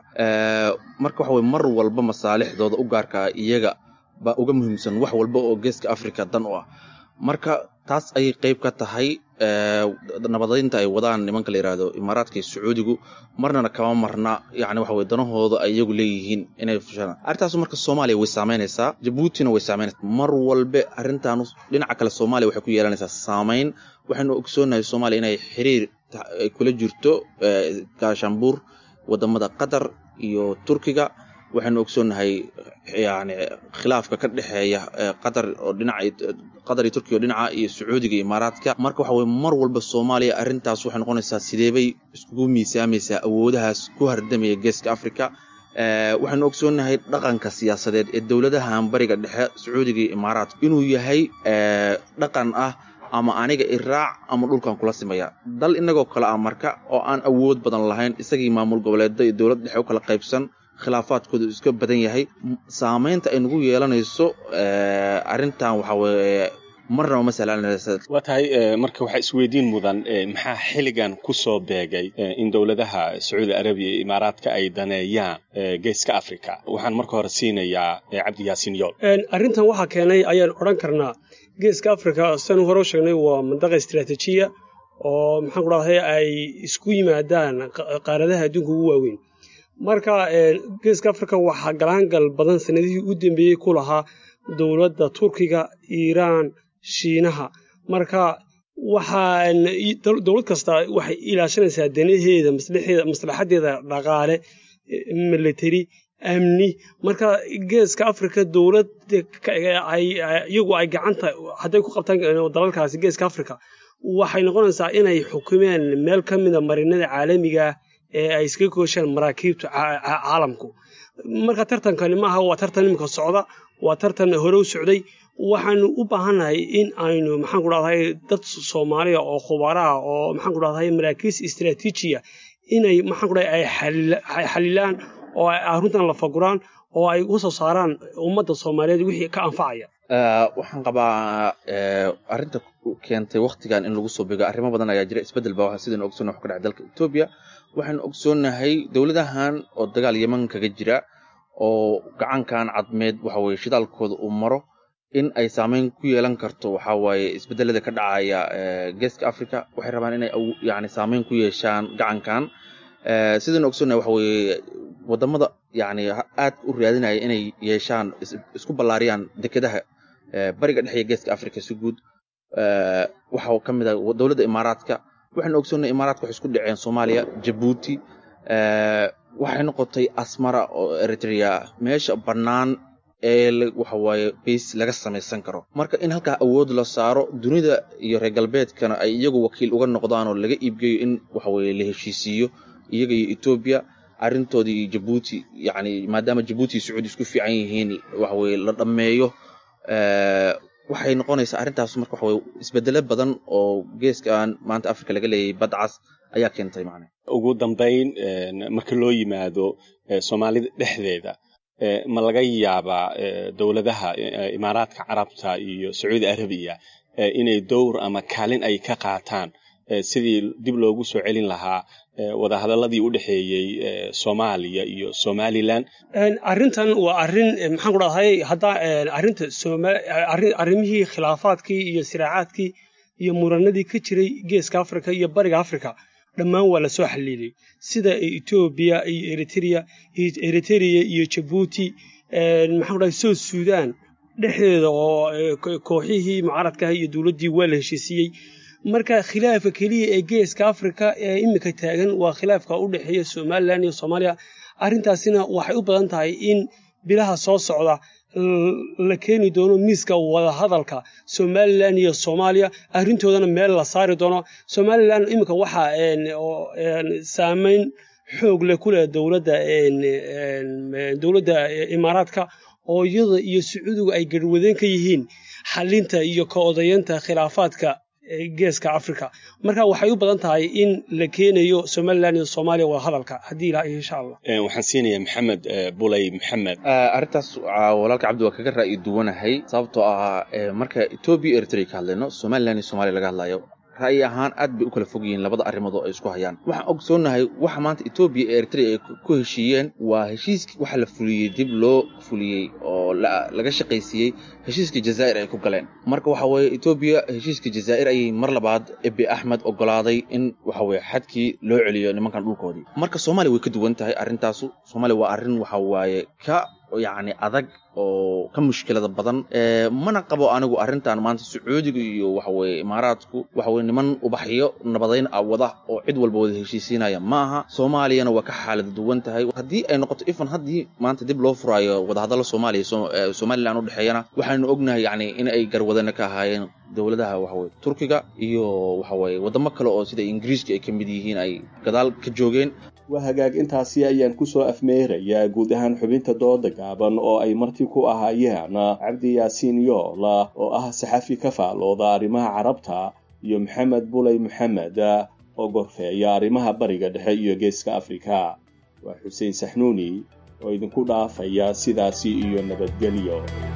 marka waxa weye mar walba masaalixdooda u gaarka ah iyaga baa uga muhiimsan wax walba oo geeska africa dan u ah marka taas ayay qayb ka tahay nabadeynta ay wadaan nimanka la yidhaahdo imaaraadka iyo sacuudigu marnana kama marna yani waxa weye danahooda ay iyagu leeyihiin inay fushaan arrintaasu marka soomaaliya way saameynaysaa jabuutina way saameynaysaa mar walbe arrintan dhinaca kale soomaaliya waxay ku yeelanaysaa saameyn waxaynu ogsoonnahay soomaaliya inay xiriir ay kula jirto gaashaanbuur wadamada qatar iyo turkiga waxaynu ogsoonnahay yani khilaafka ka dhexeeya qatar oo dhinaca qatar iyo turkiya oo dhinaca iyo sacuudiga iyo imaaraadka marka waxa weye mar walba soomaaliya arrintaas waxay noqonaysaa sideebay iskugu miisaamaysaa awoodahaas ku hardamaya geeska africa waxaynu ogsoonnahay dhaqanka siyaasadeed ee dowladahan bariga dhexe sacuudiga iyo imaaraadka inuu yahay dhaqan ah ama aniga iraac ama dhulkan kula simaya dal inagoo kale ah marka oo aan awood badan lahayn isagii maamul goboleeda iyo dowlad dhexe u kala qaybsan khilaafaadkooda iska badan yahay saamaynta ay nagu yeelanayso arrintan waxa weeye marnaba ma sahlanaysa waa tahay marka waxaa isweydiin mudan maxaa xilligan ku soo beegay in dowladaha sacuudi arabiya iyo imaaraadka ay daneeyaan geeska africa waxaan marka hore siinayaa cabdi yaasiin yool arrintan waxaa keenay ayaan odhan karnaa geeska africa sidaanu hore u sheegnay waa mandaqa istaraatiijiya oo maxaan ku dhahday ay isku yimaadaan qaaradaha adduunka ugu waaweyn marka geeska africa waxaa galaangal badan sanadihii u dambeeyey ku lahaa dowladda turkiga iiraan shiinaha marka waxaan dowlad kasta waxay ilaashanaysaa danaheeda maslaxadeeda dhaqaale military amni marka geeska africa dowlad iyagu ay gacanta hadday ku qabtaan dalalkaasi geeska africa waxay noqonaysaa inay xukumeen meel ka mida marinada caalamiga ee ay iskaga kooshaan maraakiibta caalamku marka tartankani maaha waa tartan iminka socda waa tartan hore u socday waxaanu u baahannahay in aynu maxaan ku dhahday dad soomaaliya oo khubaraha oo maxaan ku dhahday maraakiis istaraatiijiya inay maxaan ku dhahday ay xalilaan oo ay arrintan la faguraan oo ay u soo saaraan ummadda soomaaliyeed wixii ka anfacaya waxaan qabaa arrinta keentay waktigan in lagu soo bego arrimo badan ayaa jira isbeddel baa sidaynu ogsoonnahay wax ka dhacay dalka etoobiya waxaynu ogsoonnahay dowladahan oo dagaal yeman kaga jira oo gacankan cadmeed waxa weye shidaalkooda uu maro in ay saameyn ku yeelan karto waxa waaye isbeddelada ka dhacaya geeska africa waxay rabaan inay yani saameyn ku yeeshaan gacankan sidaynu ogsoonnahay waxa weye wadamada yani aad u raadinaya inay yeeshaan isku ballaariyaan dekedaha bariga dhexe iyo geeska africa si guud waxaa ka mid ah dowladda imaaraadka waxaynu ogsoonnay imaaraadka waxay isku dhaceen soomaaliya jabuuti waxay noqotay asmara oo eritrea meesha bannaan ee waxa waaye base laga samaysan karo marka in halkaa awood la saaro dunida iyo reer galbeedkana ay iyagu wakiil uga noqdaan oo laga iibgeeyo in waxa weye la heshiisiiyo iyaga iyo etoobiya arrintoodii iyo jabuuti yani maadaama jabuuti iyo sacuudi isku fiican yihiin waxa weye la dhammeeyo waxay noqonaysaa arrintaas marka waxa weye isbedelo badan oo geeskan maanta africa laga leeyahay badcas ayaa keentay macne ugu dambayn marka loo yimaado soomaalida dhexdeeda ma laga yaabaa dowladaha imaaraadka carabta iyo sacuudi arabiya inay dowr ama kaalin ay ka qaataan sidii dib loogu soo celin lahaa wadahadaladii u dhexeeyey soomaaliya iyo somalilan arrintan waa arrin maxaan ku dhahday hadda arrinta arrimihii khilaafaadkii iyo siraacaadkii iyo muranadii ka jiray geeska africa iyo bariga africa dhammaan waa la soo xaliilay sida etoobiya iyo eritrea eritrea iyo jabuuti maxaan ku dhahay south sudan dhexdeeda oo kooxihii mucaaradkaah iyo dowladdii waa la heshiisiiyey marka khilaafka keliya ee geeska africa ee imika taagan waa khilaafka u dhexeeya somalilan iyo soomaaliya arrintaasina waxay u badan tahay in bilaha soo socda la keeni doono miiska wadahadalka somalilan iyo soomaaliya arrintoodana meel la saari doono somalilan iminka waxaa saameyn xoog leh ku leh dowladda dowladda imaaraadka oo iyada iyo sacuudigu ay garwadeen ka yihiin xalinta iyo ka odayeenta khilaafaadka geeska africa marka waxay u badan tahay in la keenayo somalilan iyo soomaaliya wadahadalka haddii ilaa insha allah waxaan siinayaa maxamed bulay maxamed arrintaas walaalka cabdi waa kaga ra'yi duwanahay sababtoo ah marka etoobiya eritrea ka hadlayno somalilan iyo somaaliya laga hadlayo ra'yi ahaan aad bay u kala fog yihiin labada arrimood oo ay isku hayaan waxaan ogsoonnahay waxa maanta etoobiya ee eritrea ay ku heshiiyeen waa heshiiskii waxa la fuliyey dib loo fuliyey oo laga shaqaysiiyey heshiiskii jazaa'ir ay ku galeen marka waxa weeye etoobiya heshiiskii jazaa'ir ayay mar labaad ebi axmed ogolaaday in waxa weye xadkii loo celiyo nimankan dhulkoodii marka soomaaliya way ka duwan tahay arrintaasu soomaaliya waa arrin waxa waaye ka yacni adag oo ka mushkilada badan mana qabo anigu arrintan maanta sacuudiga iyo waxaweye imaaraadku waxaweye niman ubaxyo nabadayn ah wada oo cid walba wada heshiisiinaya ma aha soomaaliyana waa ka xaalada duwan tahay haddii ay noqoto ifan haddii maanta dib loo furaayo wadahadalla soomaaliya somalilan u dhexeeyana waxaynu ognahay yacni in ay garwadana ka ahaayeen dowladaha waxaweye turkiga iyo waxaweye waddamo kale oo sida ingiriiska ay ka mid yihiin ay gadaal ka joogeen waa hagaag intaasi ayaan kusoo afmeerayaa guud ahaan xubinta dooda gaaban oo ay marti ku ahaayeen cabdi yaasiin yoola oo ah saxafi ka faalooda arrimaha carabta iyo maxamed bulay maxamed oo gorfeeya arrimaha bariga dhexe iyo geeska afrika waa xuseen saxnuuni oo idinku dhaafaya sidaasi iyo nabadgelyo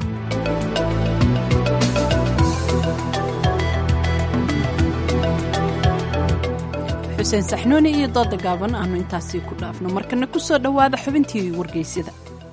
xuseen saxnuuni iyo dooda gaaban aanu intaasii ku dhaafno markana ku soo dhowaada xubintii wargeysyada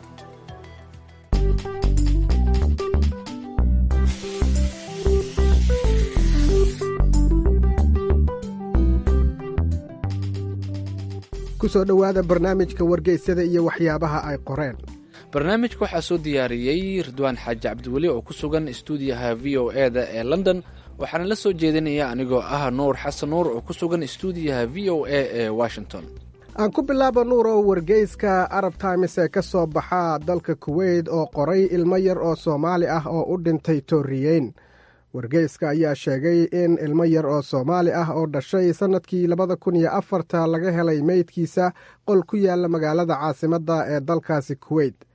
kusoo dhowaada barnaamijka wargeysyada iyo waxyaabaha ay qoreen barnaamijka waxaa soo diyaariyey ridwaan xaaji cabdiweli oo ku sugan istuudiyaha v o e da ee london waxaana la soo jeedinaya anigoo ah nuur xasan nuur oo ku sugan istuudiyaha v o e ee washington aan ku bilaabo nuur oo wargeyska arab times ee ka soo baxa dalka kuweyt oo qoray ilmo yar oo soomaali ah oo u dhintay tooriyeyn wargeyska ayaa sheegay in ilmo yar oo soomaali ah oo dhashay sannadkii labada kun iyo afarta laga helay meydkiisa qol ku yaala magaalada caasimadda ee dalkaasi kuweyt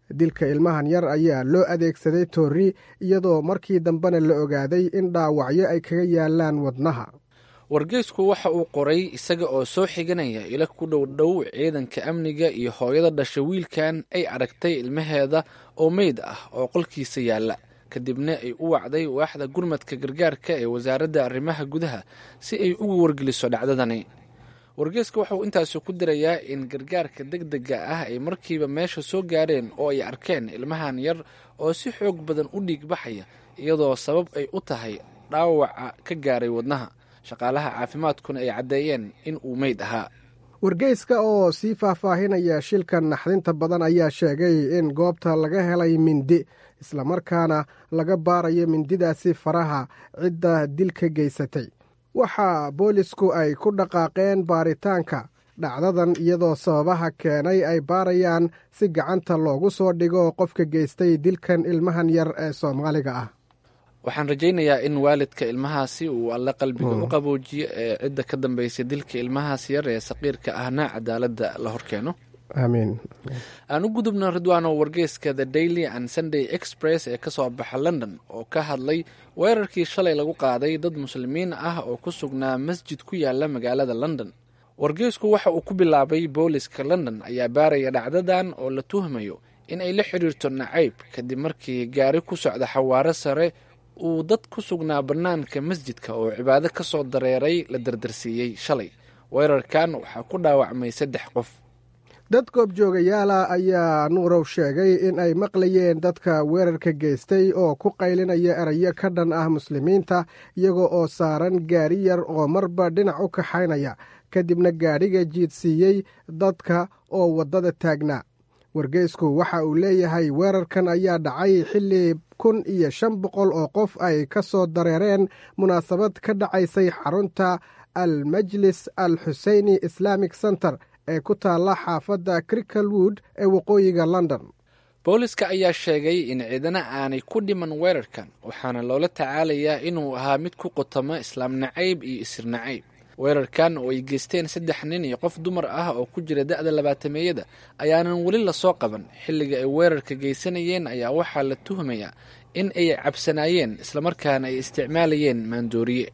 dilka ilmahan yar ayaa loo adeegsaday toori iyadoo markii dambena la ogaaday in dhaawacyo ay kaga yaalaan wadnaha wargeysku waxa uu qoray isaga oo soo xiganaya ila ku dhow dhow ciidanka amniga iyo hooyada dhasha wiilkan ay aragtay ilmaheeda oo meyd ah oo qolkiisa yaalla kadibna ay u wacday waaxda gurmadka gargaarka ee wasaaradda arrimaha gudaha si ay ugu wargeliso dhacdadani wargeyska waxauu intaasi ku dirayaa in gargaarka deg dega ah ay markiiba meesha soo gaareen oo ay arkeen ilmahan yar oo si xoog badan u dhiig baxaya iyadoo sabab ay u tahay dhaawaca ka gaaray wadnaha shaqaalaha caafimaadkuna ay caddeeyeen in uu meyd ahaa wargeyska oo sii faahfaahinaya shilkan naxdinta badan ayaa sheegay in goobta laga helay mindi islamarkaana laga baarayo mindidaasi faraha cidda dilka geysatay waxaa boolisku ay ku dhaqaaqeen baaritaanka dhacdadan iyadoo sababaha keenay ay baarayaan si gacanta loogu soo dhigo qofka geystay dilkan ilmahan yar ee soomaaliga ah waxaan rajaynayaa in waalidka ilmahaasi uu alle qalbiga u qaboojiyo ee cidda ka dambeysay dilka ilmahaas yar ee saqiirka ahna cadaaladda la horkeeno aamiin aan u gudubno ridwaano wargeyska the daily and sunday express ee kasoo baxa london oo ka hadlay weerarkii shalay lagu qaaday dad muslimiin ah oo ku sugnaa masjid ku yaala magaalada london wargeysku waxa uu ku bilaabay booliska london ayaa baaraya dhacdadan oo la tuhmayo in ay la xiriirto nacayb kadib markii gaari ku socda xawaaro sare uu dad ku sugnaa bannaanka masjidka oo cibaado ka soo dareeray la dardarsiiyey shalay weerarkan waxaa ku dhaawacmay saddex qof dad goobjoogayaala ayaa nuurow sheegay in ay maqlayeen dadka weerarka geystay oo ku qaylinaya erayo ka dhan ah muslimiinta iyaga oo saaran gaari yar oo marba dhinac u kaxaynaya kadibna gaadhiga jiidsiiyey dadka oo waddada taagnaa wargeysku waxa uu leeyahay weerarkan ayaa dhacay xilli kun iyo shan boqol oo qof ay ka soo dareereen munaasabad ka dhacaysay xarunta al majlis al xuseyni islamic center ee ku taalla xaafadda crickelwood ee waqooyiga london booliska ayaa sheegay in ciidana aanay ku dhiman weerarkan waxaana loola tacaalayaa inuu ahaa mid ku qotamo islaam nacayb iyo isir nacayb weerarkan oo ay geysteen saddex nin iyo qof dumar ah oo ku jira da-da labaatameeyada ayaanan weli lasoo qaban xilliga ay weerarka geysanayeen ayaa waxaa la tuhmayaa in ay cabsanaayeen islamarkaana ay isticmaalayeen maandooriye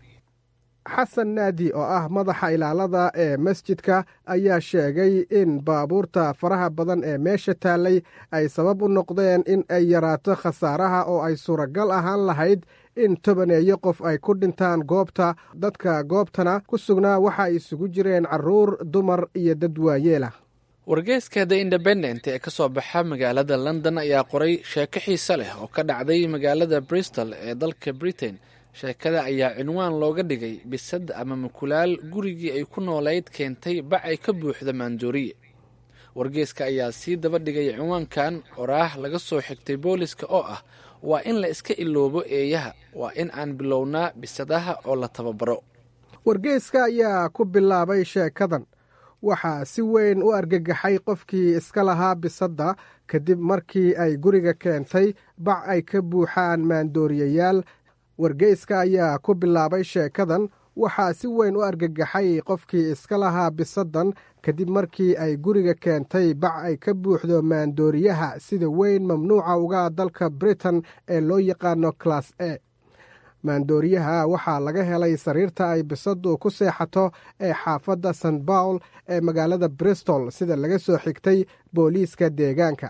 xasan naadi oo ah madaxa ilaalada ee masjidka ayaa sheegay in baabuurta faraha badan ee meesha taallay ay sabab u noqdeen in ay yaraato khasaaraha oo ay suuragal ahaan lahayd in tobaneeyo qof ay ku dhintaan goobta dadka goobtana ku sugnaa waxa ay isugu jireen carruur dumar iyo dad waayeelah wargeyska the independent ee ka soo baxa magaalada london ayaa qoray sheeko xiise leh oo ka dhacday magaalada bristol ee dalka britain sheekada ayaa cinwaan looga dhigay bisad ama mukulaal gurigii ay ku noolayd keentay bac ay ka buuxda maandooriye wargeeska ayaa sii daba dhigay cinwaankan oraah laga soo xigtay booliska oo ah waa in la iska iloobo eeyaha waa in aan bilownaa bisadaha oo la tababaro wargeeska ayaa ku bilaabay sheekadan waxaa si weyn u argagaxay qofkii iska lahaa bisadda kadib markii ay guriga keentay bac ay ka buuxaan maandooriyayaal wargeyska ayaa ku bilaabay sheekadan waxaa si weyn u argagaxay qofkii iska lahaa bisaddan kadib markii ay guriga keentay bac ay ka buuxdo maandooriyaha sida weyn mamnuuca uga dalka britain ee loo yaqaano class a maandooriyaha waxaa laga helay sariirta ay bisaddu ku seexato ee xaafadda st bawl ee magaalada bristol sida laga soo xigtay booliiska deegaanka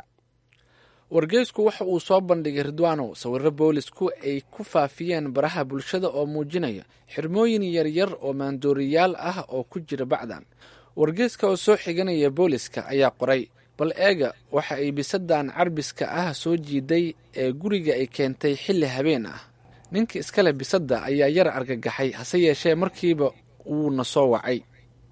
wargeysku waxa uu soo bandhigay ridwanow sawirro boolisku ay ku faafiyeen baraha bulshada oo muujinaya xirmooyin yaryar oo maandooriyaal ah oo ku jira bacdan wargeyska oo soo xiganaya booliska ayaa qoray bal eega waxa ay bisadan carbiska ah soo jiiday ee guriga ay keentay xilli habeen ah ninka iskale bisadda ayaa yar argagaxay hase yeeshee markiiba wuuna soo wacay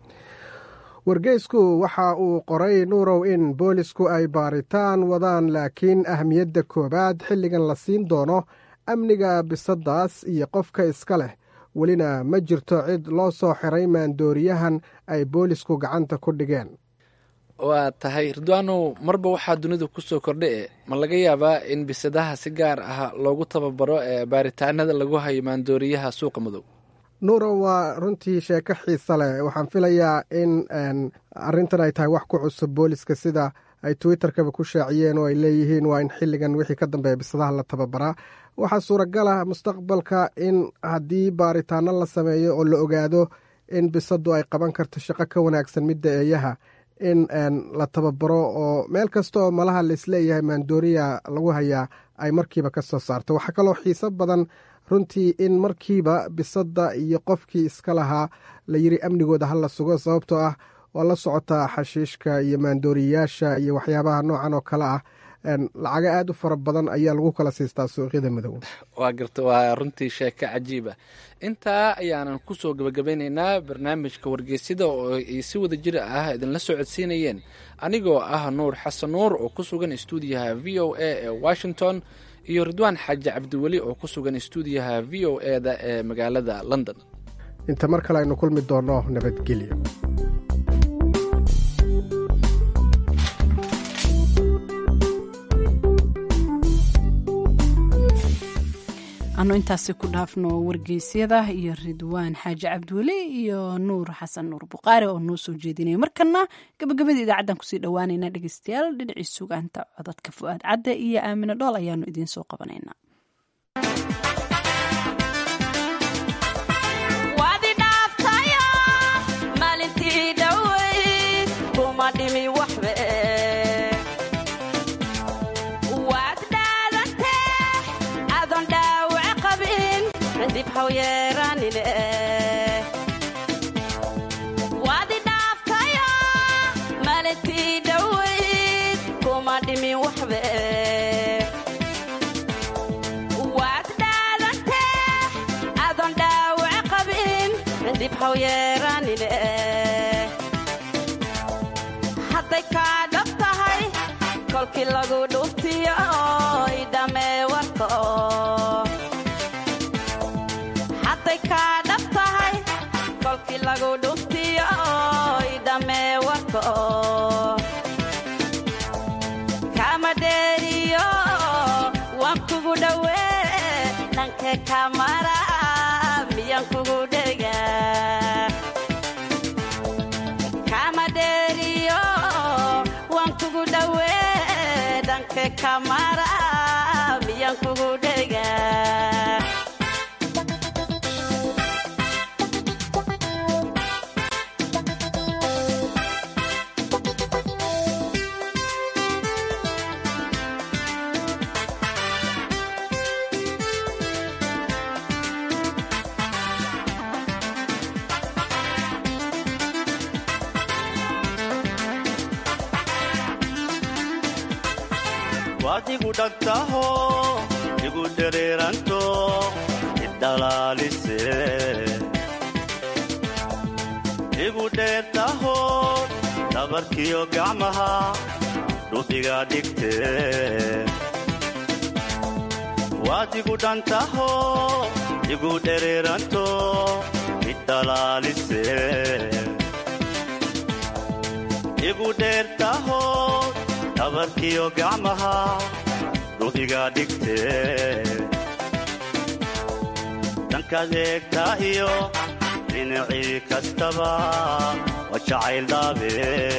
wargeysku waxa uu qoray nuurow in boolisku ay baaritaan wadaan laakiin ahmiyadda koowaad xilligan la siin doono amniga bisaddaas iyo qofka iska leh welina ma jirto cid loo soo xiray maandooriyahan ay boolisku gacanta ku dhigeen waa tahay ridwaanow marba waxaa dunida ku soo kordha e ma laga yaabaa in bisadaha si gaar ah loogu tababaro ee baaritaanada lagu hayo maandooriyaha suuqa madow nuuro waa runtii sheeko xiisa leh waxaan filayaa in arrintan ay tahay wax ku cusub booliska sida ay twitterkaba ku shaaciyeen oo ay leeyihiin waa in xilligan wixii ka dambeeya bisadaha la tababaraa waxaa suuragal ah mustaqbalka in haddii baaritaano la sameeyo oo la ogaado in bisadu ay qaban karto shaqo ka wanaagsan midda eeyaha in la tababaro oo meel kasta oo malaha laisleeyahay maandooriya lagu hayaa ay markiiba ka soo saarto waxaa kaloo xiiso badan runtii in markiiba bisadda iyo qofkii iska lahaa la yiri amnigooda ha la sugo sababtoo ah waa la socotaa xashiishka iyo maandooriyayaasha iyo waxyaabaha noocan oo kale ah lacago aada u fara badan ayaa lagu kala siistaa suuqyada madow waa garta waa runtii sheeko cajiiba intaa ayaanan kusoo gabagabeyneynaa barnaamijka wargeysyada oo ay si wada jir ah idinla soo codsiinayeen anigoo ah nuur xasan nuur oo ku sugan stuudiyaha v o a ee washington iyo ridwaan xaaji cabdiweli oo ku sugan stuudiyaha v o e da ee magaalada london inta mar kale aynu kulmi doonno nabadgelyo anu intaasi ku dhaafno wargeysyada iyo ridwaan xaaji cabdiweli iyo nuur xasan nuur buqaari oo noo soo jeedinaya markana gabagabadii idaacaddan kusii dhowaanayna dhegeystayaal dhinacii sugaanta codadka fu-aad cadde iyo aamine dhool ayaanu idiin soo qabanaynaa waadi dhaaftayo malintii dhowayd kuma dhimin waxbe waad dhaadantee adoon dhaawac qabin dib haw yeeranine hadday kaa dhab tahay kolkii lagu dhuftiyo oy dhammee warka hadday kaa dhab tahay kolkii lagu dhuftiyo oy dhammee warka kama dheeriyo waan kugu dhowee dhanka kamara miyaan kugu dhega kama dheeriyo waan kugu dhowee dhanka kamara miyaan kugu dhega waad igu dhagtaho igu dhereeranto idhalaalise igu dheertaho dhabarkiyo gacmaha dhubiga dhigte waad igu dhantaho igu dhereeranto idhalaalise igu dheertaho dhabarkiyo gacmaha dhubiga dhigte dhankaad eegtaa iyo dhinacii kastaba waa jacayl dhaabe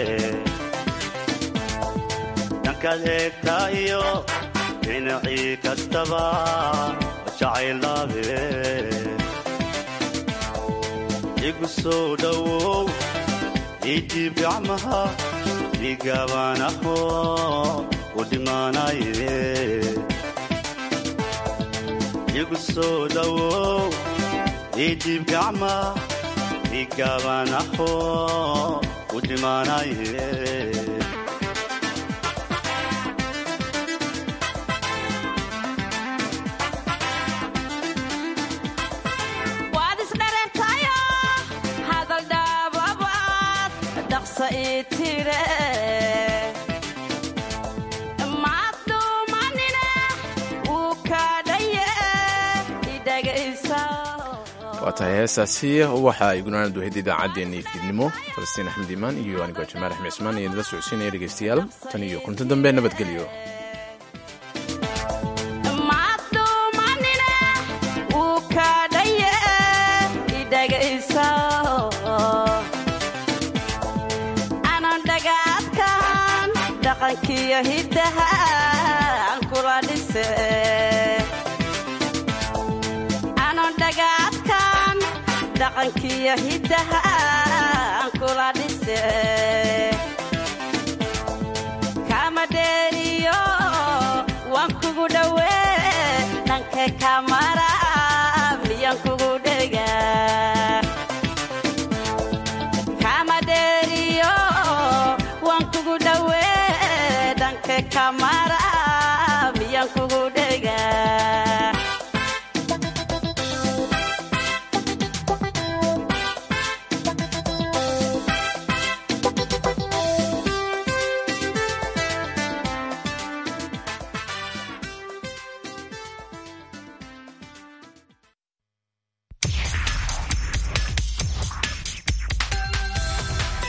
dhankaad eegtaa iyo dhinacii kastaba waa jacayl dhaabe igu soo dhowow idiib gacmaha igaabanaho u dhimaanaye igu soo dhowow idiib gacma igaabanaho u dhimaanaye waad isdhareertayo hadal dhaababaad dhaqsa ii tire maad dhuumanine wuu kaadhaye idhagaysa waa tahay heestaasi waxa ay gunaanad wahayd idaacaddeenii fiidnimo falastiin axmed iimaan iyo anigoo jamaal axmed cismaan iyo idinla socodsiinaya dhegeystayaal tan iyo kunta dambe nabadgelyo maad dhuumanine wuu kaadhaye idhagaysa anan dhagaadkan dhaq dhaqankiyo hiddaha aan kula dhise anon dhagaadkan dhaqankiyo hiddaha aan kula dhise kama dheeriyo waan kugu dhowee dhanka kamara miyaan kugu dhegaa kama dheeriyo waan kugu dhowee dhanka kamara